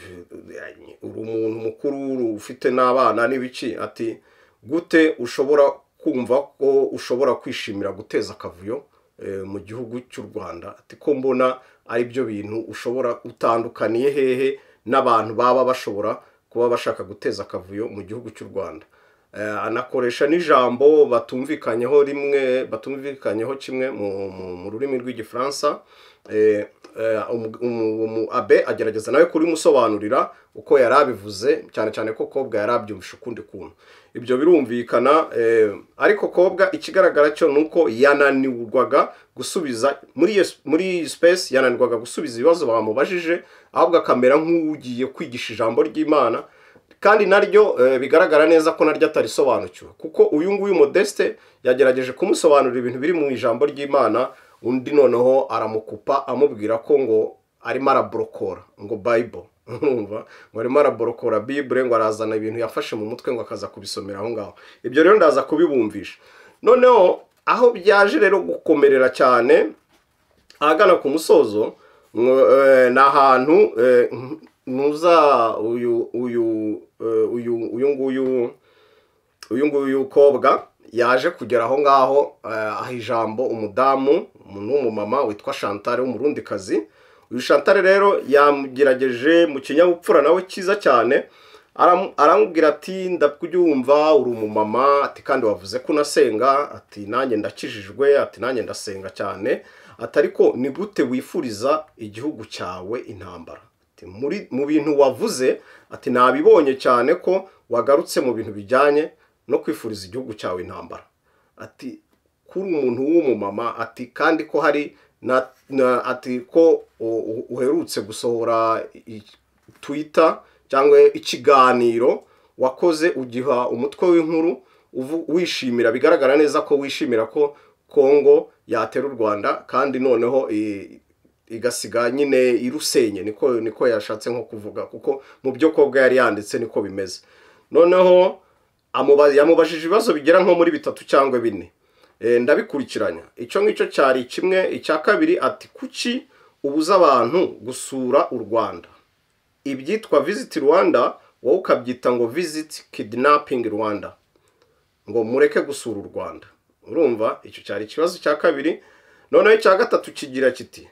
uri umuntu mukuru uri ufite n'abana n'ibiki ati gute ushobora kumva ko ushobora kwishimira guteza akavuyo eh, mu gihugu cy'u rwanda ati ko mbona ari byo bintu ushobora utandukaniye hehe n'abantu baba bashobora kuba bashaka guteza akavuyo mu gihugu cy'u rwanda Eh, anakoresha n'ijambo batumvikanyeho rimwe batumvikanyeho kimwe mu, mu, mu rurimi rw'igifaransa Eh, eh, umu- umu- umu- abe agerageza nawe kurimusobanurira uko yari abivuze cyane cyane ko kobwa yari abyumvishe ukundi kuntu ibyo birumvikana eh, ariko kobwa ikigaragara cyo ni uko yananirwaga gusubiza muri iyo muri iyi space yananirwaga gusubiza ibibazo bamubajije ahubwo akamera nk'ugiye kwigisha ijambo ry'imana kandi naryo eh, bigaragara neza ko naryo atarisobanukiwe kuko uyu nguyu modeste yagerageje kumusobanurira ibintu biri mu ijambo ry'imana undi noneho aramukupa amubwira ko ngo arimo araborokora ngo bible urumva ngo arimo araborokora bibure ngo arazana ibintu yafashe mu mutwe ngo akaza kubisomera aho ngaho ibyo rero ndaza kubibumvisha noneho aho byaje rero gukomerera cyane ahagana ku musozo mwo- eh, ni ahantu eh, ntuza uyu uyu eh, uyu uyu nguyu uyu nguyu w'umukobwa yaje kugera aho ngaho eh, aha ijambo umudamu umuntu w'umumama witwa shantare w'umurundikazi uyu shantare rero yamugerageje mu kinyabupfura nawe cyiza cyane Aramu- aramubwira ati ndakubyumva uri umumama ati kandi wavuze ko unasenga ati nanjye ndakijijwe ati nanjye ndasenga cyane ati ariko ni gute wifuriza igihugu cyawe intambara Ati, muri mu bintu wavuze ati nabibonye cyane ko wagarutse mu bintu bijyanye no kwifuriza igihugu cyawe intambara ati kuri umuntu w'umumama ati kandi ko hari na, na ati ko u- u- uherutse gusohora i- twitter cyangwa ikiganiro wakoze ugiha umutwe w'inkuru uvu- wishimira bigaragara neza ko wishimira ko kongo yatera u rwanda kandi noneho i- igasiga nyine irusenye niko niko yashatse nko kuvuga kuko mu byo kobwa yari yanditse niko bimeze noneho amuba- yamubajije ibibazo bigera nko muri bitatu cyangwa bine Eh, ndabikurikiranya icyo ngicyo cyari kimwe icya kabiri ati kuki ubuza abantu gusura u rwanda ibyitwa visit rwanda wowe ukabyita ngo visit kidnapping rwanda ngo mureke gusura u rwanda urumva icyo cyari ikibazo cya kabiri noneho icya gatatu kigira kiti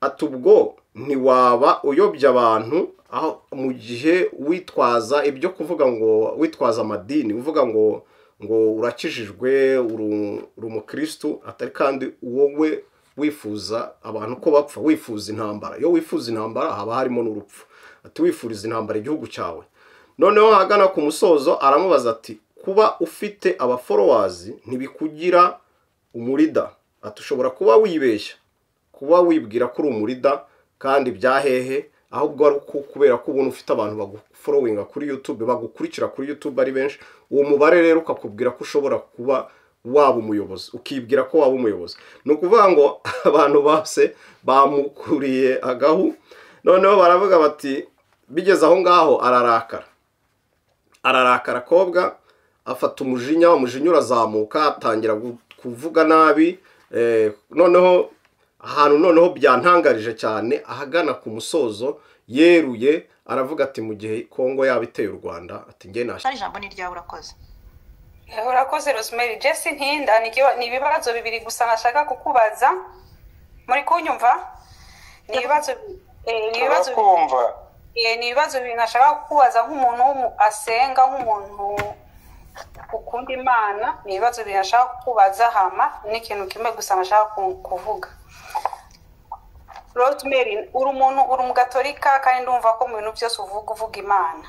ati ubwo ntiwaba uyobya abantu aho mu gihe witwaza ibyo kuvuga ngo witwaza amadini uvuga ngo ngo urakijijwe uri uri umukirisitu atari kandi wowe wifuza abantu ko bapfa wifuza intambara iyo wifuza intambara haba harimo n'urupfu ati wifuriza intambara igihugu cyawe noneho ahagana ku musozo aramubaza ati kuba ufite abaforowazi ntibikugira umurida ati ushobora kuba wibeshya kuba wibwira ko uri umurida kandi bya hehe ahubwo ari uko kubera ko ubona ufite abantu baguforowinga kuri yutube bagukurikira kuri yutube ari benshi uwo mubare rero ukakubwira ko ushobora kuba waba umuyobozi ukibwira ko waba umuyobozi ni ukuvuga ngo abantu bose bamukuriye agahu noneho baravuga bati bigeze aho ngaho ararakara ararakara akobwa afata umujinya umujinya urazamuka atangira kuvuga nabi noneho ahantu noneho byantangarije cyane ahagana ku musozo yeruye aravuga ati mu gihe kongo yaba iteye u rwanda ati nge nashya ijambo ni ryawe urakoze urakoze rosemary jesse ntinda ni ibibazo bibiri gusa nashaka kukubaza muri kunyumva ni ibibazo ni ibibazo bibiri nashaka kukubaza nk'umuntu asenga nk'umuntu ukunda imana ni ibibazo bibiri nashaka kukubaza hama n'ikintu kimwe gusa nashaka kuvuga rosemary uri umuntu uri umugatorika kandi ndumva ko mu bintu byose uvuga uvuga imana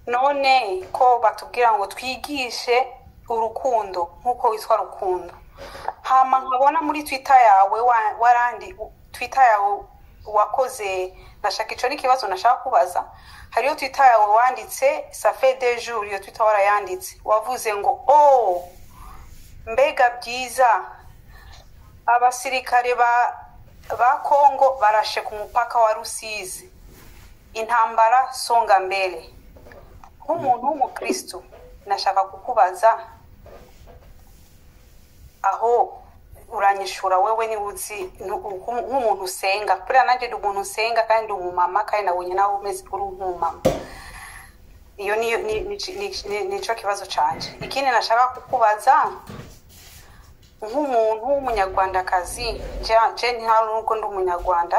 none ko batubwira ngo twigishe urukundo nk'uko witwa rukundo hama nkabona muri twitter yawe warandi twitter yawe wakoze nashaka icyo n'ikibazo nashaka kubaza hariyo twitter yawe wanditse safe de jour iyo twitter warayanditse wavuze ngo o mbega byiza abasirikare ba ba kongo barashe ku mupaka wa rusizi intambara songa mbere nk'umuntu w'umukirisitu nashaka kukubaza aho uranyishura wewe niba uzi nk'umuntu usenga kuriya nanjye ni umuntu usenga kandi ndi umumama kandi nabonye nawe umeze uri nk'umumama iyo nicyo kibazo cyane ikindi nashaka kukubaza nk'umuntu w'umunyarwandakazi njye nta nubwo ndi umunyarwanda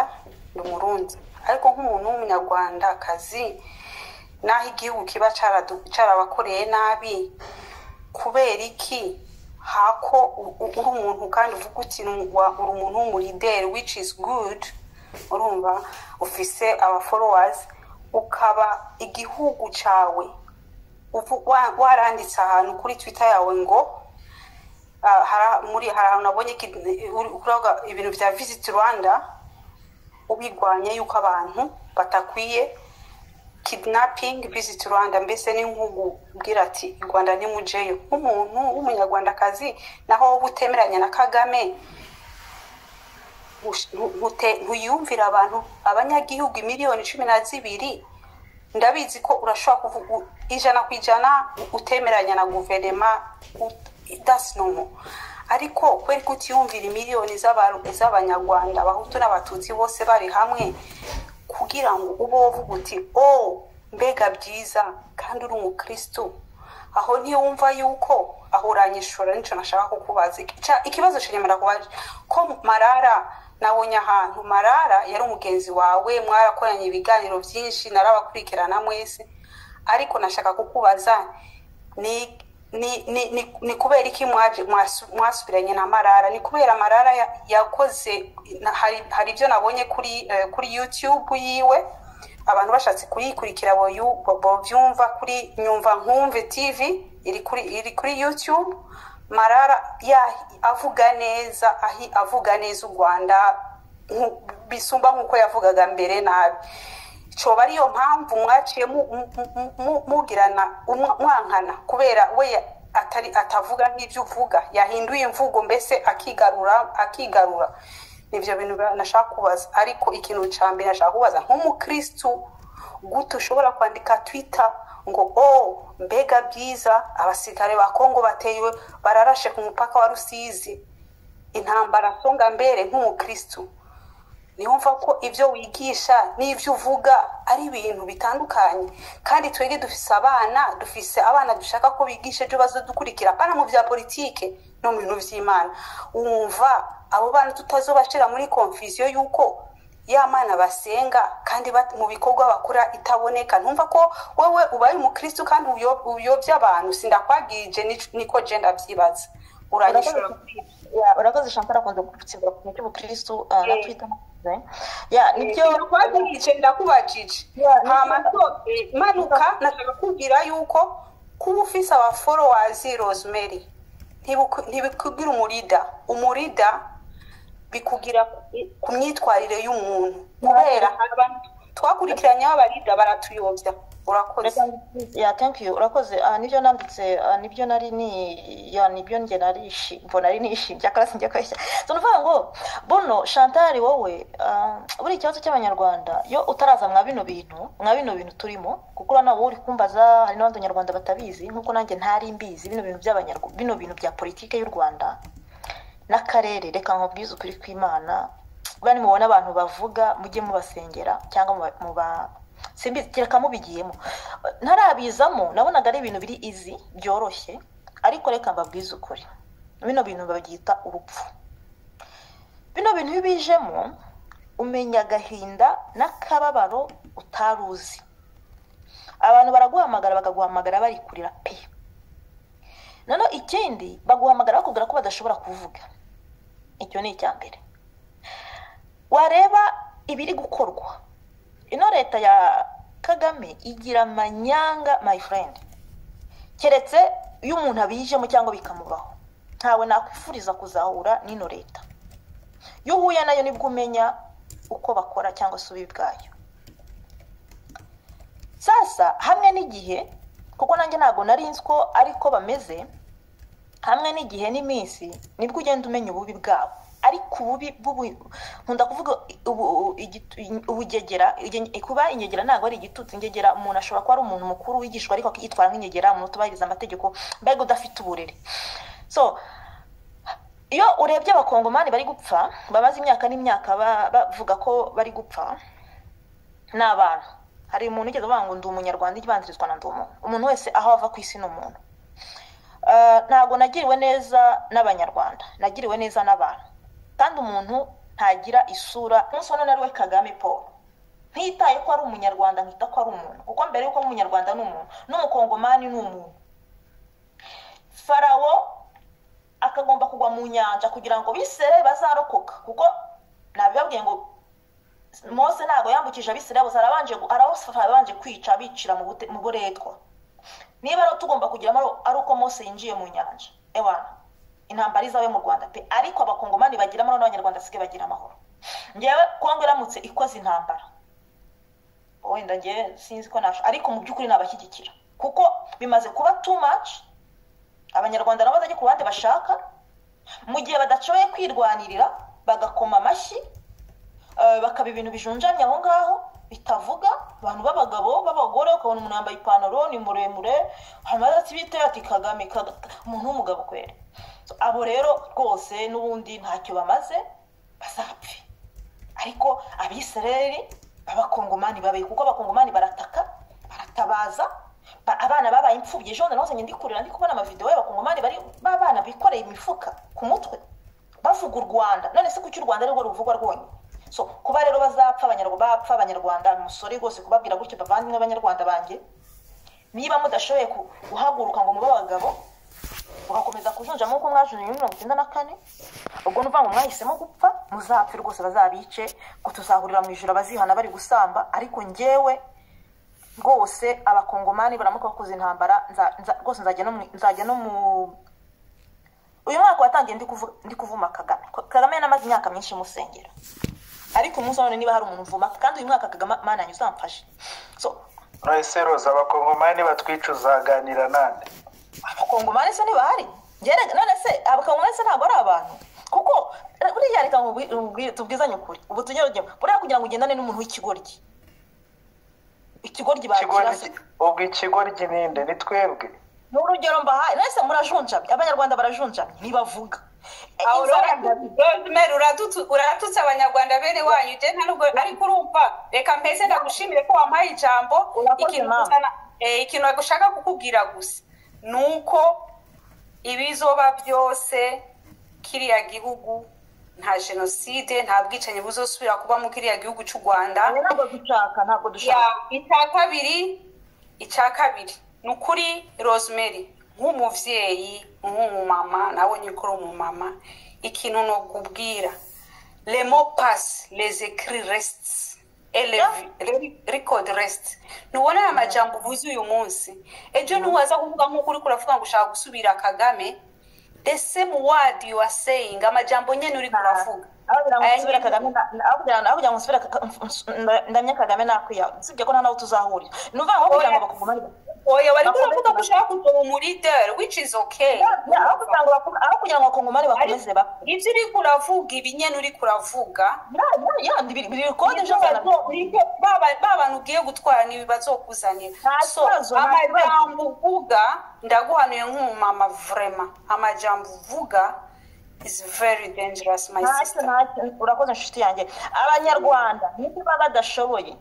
ndi umurundi ariko nk'umuntu w'umunyarwandakazi n'aho igihugu kiba cyarabakoreye nabi kubera iki hako uri umuntu kandi uvuga uti uri umuntu w'umurideri which is good urumva ufise abaforowazi ukaba igihugu cyawe waranditse ahantu kuri twita yawe ngo muri hari ahantu nabonye ibintu bya visit rwanda ubirwanya yuko abantu batakwiye kidnapping visit rwanda mbese ni nk'ubwira ati rwanda ni mujeyo nk'umuntu w'umunyarwandakazi naho wowe utemeranya na kagame ntuyumvira abantu abanyagihugu miliyoni cumi na zibiri ndabizi ko urashobora kuvuga ijana ku ijana utemeranya na guverinoma that's normal ariko kweri kutiyumvira imiliyoni z'abanyarwanda abahutu n'abatutsi bose bari hamwe kugira ngo ube uvuga uti o mbega byiza kandi uri umukirisitu aho ntiwumva yuko aho uranyishura nicyo nashaka kukubaza ikibazo kiremera kubaje ko marara nabonye ahantu marara yari umugenzi wawe mwarakoranye ibiganiro byinshi narabakurikirana mwese ariko nashaka kukubaza ni ni kubera iki mwasubiranye na marara ni kubera marara yakoze hari ibyo nabonye kuri yutube yiwe abantu bashatse kuyikurikira babyumva kuri nyumva nkumve tivi iri kuri yutube marara avuga neza avuga neza u rwanda bisumba nk'uko yavugaga mbere nabi coba ariyo mpamvu mwaciye mugirana mwankana kubera we atari atavuga nk'ibyo uvuga yahinduye imvugo mbese akigarura akigarura nibyo bintu nashaka kubaza ariko ikintu cya mbere nashaka kubaza nk'umukirisitu gute ushobora kwandika twita ngo o mbega byiza abasirikare ba kongo bateye bararashe ku mupaka wa rusizi intambara songa mbere nk'umukirisitu niwumva ko ibyo wigisha n'ibyo uvuga ari ibintu bitandukanye kandi twebwe dufise abana dufise abana dushaka ko bigisha ibyo dukurikira abana mu bya politike no mu bintu by'imana wumva abo bana tutazobashyira muri konfuziyo y'uko ya mana basenga kandi mu bikorwa bakora itaboneka ntumva ko wowe ubaye umukirisitu kandi uyobya abantu sindakwagirije niko genda byibaza uranyishura kuri ibyo urakoze chantal akunze gutsindira ku cy'ubukirisitu na Eh. twita ya nibyo ntibyobajije ndakubajije Yeah, ntamanto manuka nashaka kubwira yuko kuba ufise aba followers rosemary ntibuku- ntibikugira umurida umurida bikugira ku- ku myitwarire y'umuntu kubera hari abantu twakurikiranyeho abarida baratuyobya urakoze ya thank you urakoze aha nibyo nanditse aha nibyo nari ni ya nibyo njye narishi mbona ari nishimye akaba sinjya kweshya so nuvuga ngo bono chantal wowe ah, buriya ikibazo cy'abanyarwanda iyo utaraza mwa bino bintu mwa bino bintu turimo kuko urabona wowe uri kumbaza hari n'abandi banyarwanda batabizi nk'uko nanjye ntari mbizi bino bintu by'abanyarwanda bino bintu bya politike y'u rwanda n'akarere reka nkubwize ukuri kw'imana buriya nimubona abantu bavuga mujye mubasengera cyangwa muba- muba simbizi kereka mubigiyemo ntarabizamo nabonaga ari ibintu biri izi byoroshye ariko reka mbabwize ukuri bino bintu babyita urupfu bino bintu iyo ubijemo umenya agahinda n'akababaro utari uzi abantu baraguhamagara bakaguhamagara bari kurira pe noneho ikindi baguhamagara bakubwira ko badashobora kuvuga icyo ni icya mbere wareba ibiri gukorwa ino leta ya kagame igira amanyanga my friend keretse iyo umuntu abijemo cyangwa bikamubaho ntawe nakwifuriza kuzahura n'ino leta iyo uhuye nayo nibwo umenya uko bakora cyangwa se ubi bwayo sasa hamwe n'igihe kuko nanjye ntabwo nari nzi ko ariko bameze hamwe n'igihe n'iminsi nibwo ugenda umenya ububi bwabo ariko ububi bw'ubu- nkunda kuvuga ubu- igitu- ubugegera ige- kuba inyegera ntabwo ari igitutsi ingegera umuntu ashobora kuba ari umuntu mukuru wigishwa ariko akitwara nk'inyegera umuntu utubahiriza amategeko mbega udafite uburere so iyo urebye abakongomani bari gupfa bamaze imyaka n'imyaka ba- bavuga ko bari gupfa ni abantu hari umuntu ugeze avuga ngo ndi umunyarwanda ikibanzirizwa na ndi umuntu umuntu wese aho ava ku isi ni umuntu Ah, ntabwo nagiriwe neza n'abanyarwanda nagiriwe neza n'abantu kandi umuntu ntagira isura umunsi wa none ari we kagame paul ntitaye ko ari umunyarwanda nkita ko ari umuntu kuko mbere y'uko ari umunyarwanda ni umuntu n'umukongomani ni umuntu farawo akagomba kugwa mu nyanja kugira ngo bisere bazarokoka kuko nabibabwiye ngo mose ntabwo yambukije abisirayi gusa arabanje arabasafara abanje kwica bicira mu bute- mu buretwa niba rero tugomba kugiramo ari- ari uko mose yinjiye mu nyanja ewana intambara izawe mu rwanda pe ariko abakongomani bagira amahoro n'abanyarwanda basigaye bagira amahoro ngewe kongo iramutse ikoze intambara wenda ngewe sinzi ko nasho ariko mu by'ukuri nabashyigikira kuko bimaze kuba too much abanyarwanda nabo bajya ku ruhande bashaka mu gihe badashoboye kwirwanirira bagakoma amashyi eh, bakaba ibintu bijunjamye aho ngaho bitavuga abantu b'abagabo b'abagore ukabona umuntu yambaye ipantaro ni muremure hanyuma ati bitewe ati kagame Kaga- umuntu w'umugabo kwera So, abo rero rwose n'ubundi ntacyo bamaze bazapfe ariko abisirayeli b'abakongomani babaye kuko abakongomani barataka baratabaza ba- abana babaye imfubyi ejo bundi nahoze ndi kurira ndi kubona amavidewo y'abakongomani bari b'abana bikoreye imifuka ku mutwe bavuga u rwanda none se kuki u rwanda ari rwo ruvugwa rwonyine so kuba rero bazapfa abanyarwanda bapfa abanyarwanda umusore rwose kubabwira gutyo bavandimwe abanyarwanda banjye niba mudashoboye ku- guhaguruka ngo mube abagabo mugakomeza kujunja nk'uko mwajunjye muri mirongo icyenda na kane ubwo ni ukuvuga ngo mwahisemo gupfa muzapfe rwose bazabice ngo tuzahurira mu ijoro abazihana bari gusamba ariko ngewe rwose abakongomani baramuka bakoze intambara nza- nza- rwose nzajya no mu nzajya no mu uyu mwaka watangiye ndi kuvu- ndi kuvuma kagame Ko- kagame yanamaze imyaka myinshi musengera ariko umunsi wa none niba hari umuntu uvuma kandi uyu mwaka kagame mana yanjye uzamfashe so nahise roza abakongomani batwica uzaganira nande abakongomani se ntibahari Gerega- none se abakongomani se ntabwo ari abantu kuko eh, buriya reka nkubwi- nkubwire- tubwizanye ukuri ubu tujye rugema buriya kugira ngo ugendane n'umuntu w'ikigoryi ikigoryi bakira se ikigoryi ubwo ikigoryi ninde ni twebwe ni urugero mbahaye mwese murajunjamye abanyarwanda barajunjamye ntibavuga Eh, aho inzara- rosemary uratutu- uratutse abanyarwanda bene wanyu je nta nubwo ariko urumva reka mpeze ndagushimire ko wampaye ijambo Urakoze, ikintu mama. gusa na- eh, ikintu gushaka kukubwira gusa ni uko ibizoba byose kiriya gihugu nta jenoside nta bwicanyi buzosubira kuba mu kiriya gihugu cy'u rwanda Eh, ntabwo dushaka ntabwo dushaka Ya, icya kabiri icya kabiri ni ukuri rosemary nk'umubyeyi nk'umumama nawe nyikora umumama ikintu ni ukubwira remo pasi rezekiri resiti rekodi resiti ntubona aya majyamba uvuze uyu munsi ejo ntiwaza kuvuga nk'uko uri kuravuga ngo ushaka gusubira kagame ese mu wadi yuwa seyingi amajyamba nyine uri kuravuga aho musubira ndamya kagame nakwiya usibye ko nta nawe tuzahurira ni ukuvuga ngo kugira ngo bakugumane oya bari kuravuga ko ushaka kugira umurideri which is okay aho kugira ngo bakugumane bakomeze ba ibyo uri kuravuga ibi nyine uri kuravuga biri kode ejo bana ba bantu ugiye gutwara ni bazokuzanira so amajambo uvuga ndaguhanuye nk'umumama vrema amajambo uvuga is very dangerous my sister urakoze inshuti yanjye abanyarwanda niba badashoboye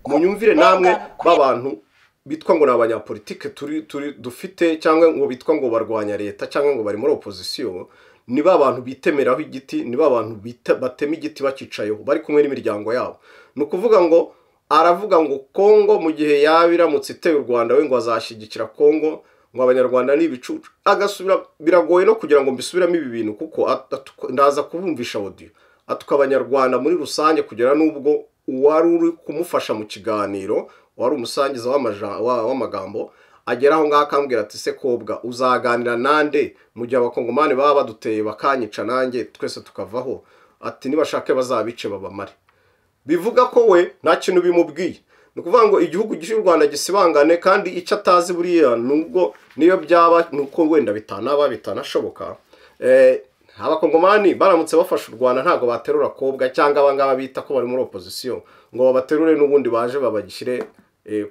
munyumvire namwe b'abantu bitwa ngo ni abanyapolitike turi turi dufite cyangwa ngo bitwa ngo barwanya leta cyangwa ngo bari muri opozisiyo ni ba bantu bitemeraho igiti ni ba bantu batema igiti bakicayeho bari kumwe n'imiryango yabo ni ukuvuga ngo aravuga ngo kongo mu gihe yaba iramutse iteye u rwanda we ngo azashyigikira kongo ngo abanyarwanda ni ibicucu agasubira biragoye no kugira ngo mbisubiremo ibi bintu kuko ndaza kubumvisha odiyo atuka abanyarwanda muri rusange kugera n'ubwo uwari uri kumufasha mu kiganiro wari umusangiza w'amagambo agera aho ngaho akambwira ati se kobwa uzaganira nande mu gihe abakongomani baba baduteye bakanyica nanjye twese tukavaho ati nibashake bazabice babamare bivuga ko we nta kintu bimubwiye ni ukuvuga ngo igihugu cy'u rwanda gisibangane kandi icyo atazi buriya nubwo niyo byaba ni uko wenda bitanaba bitanashoboka abakongomani baramutse bafashe u rwanda ntabwo baterura kobwa cyangwa abangaba bita ko bari muri opozisiyo ngo babaterure n'ubundi baje babagishyire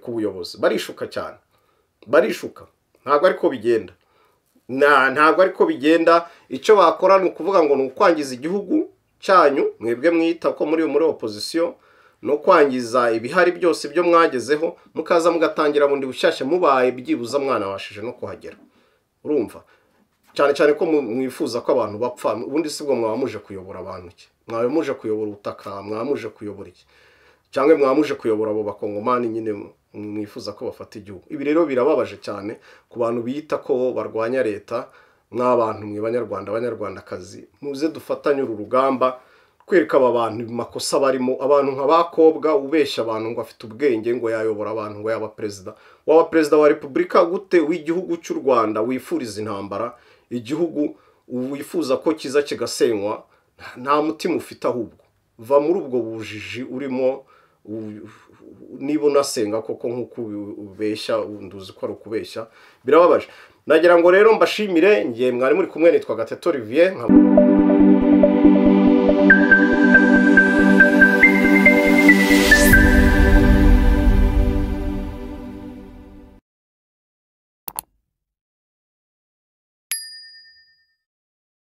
ku buyobozi barishuka cyane barishuka ntabwo ariko bigenda ntabwo ariko bigenda icyo bakora ni ukuvuga ngo ni ukwangiza igihugu cyanyu mwebwe mwita ko muri muri opozisiyo ni ukwangiza ibihari byose byo mwagezeho mukaza mugatangira bundi bushyashya mubaye byibuza mwana washije no kuhagera urumva cyane cyane ko mwifuza ko abantu bapfa ubundi si bwo mwaba muje kuyobora abantu iki mwaba muje kuyobora ubutaka mwaba muje kuyobora iki cyangwa mwaba muje kuyobora abo bakongomani nyine mwifuza ko bafata igihugu ibi rero birababaje cyane ku bantu bita ko barwanya leta nk'abantu mwe banyarwanda abanyarwandakazi muze dufatanye uru rugamba kwereka aba bantu makosa barimo abantu nka bakobwa ubeshya abantu ngo afite ubwenge ngo yayobora abantu ngo yaba perezida waba perezida wa repubulika gute w'igihugu cy'u rwanda wifuriza intambara igihugu wifuza ko kiza kigasenywa nta mutima ufite ahubwo va muri ubwo bujiji urimo niba unasenga koko nk'uko ubeshya nduzi ko ari ukubeshya birababaje nagira ngo rero mbashimire ngiye mwari muri kumwe nitwa gatete olivier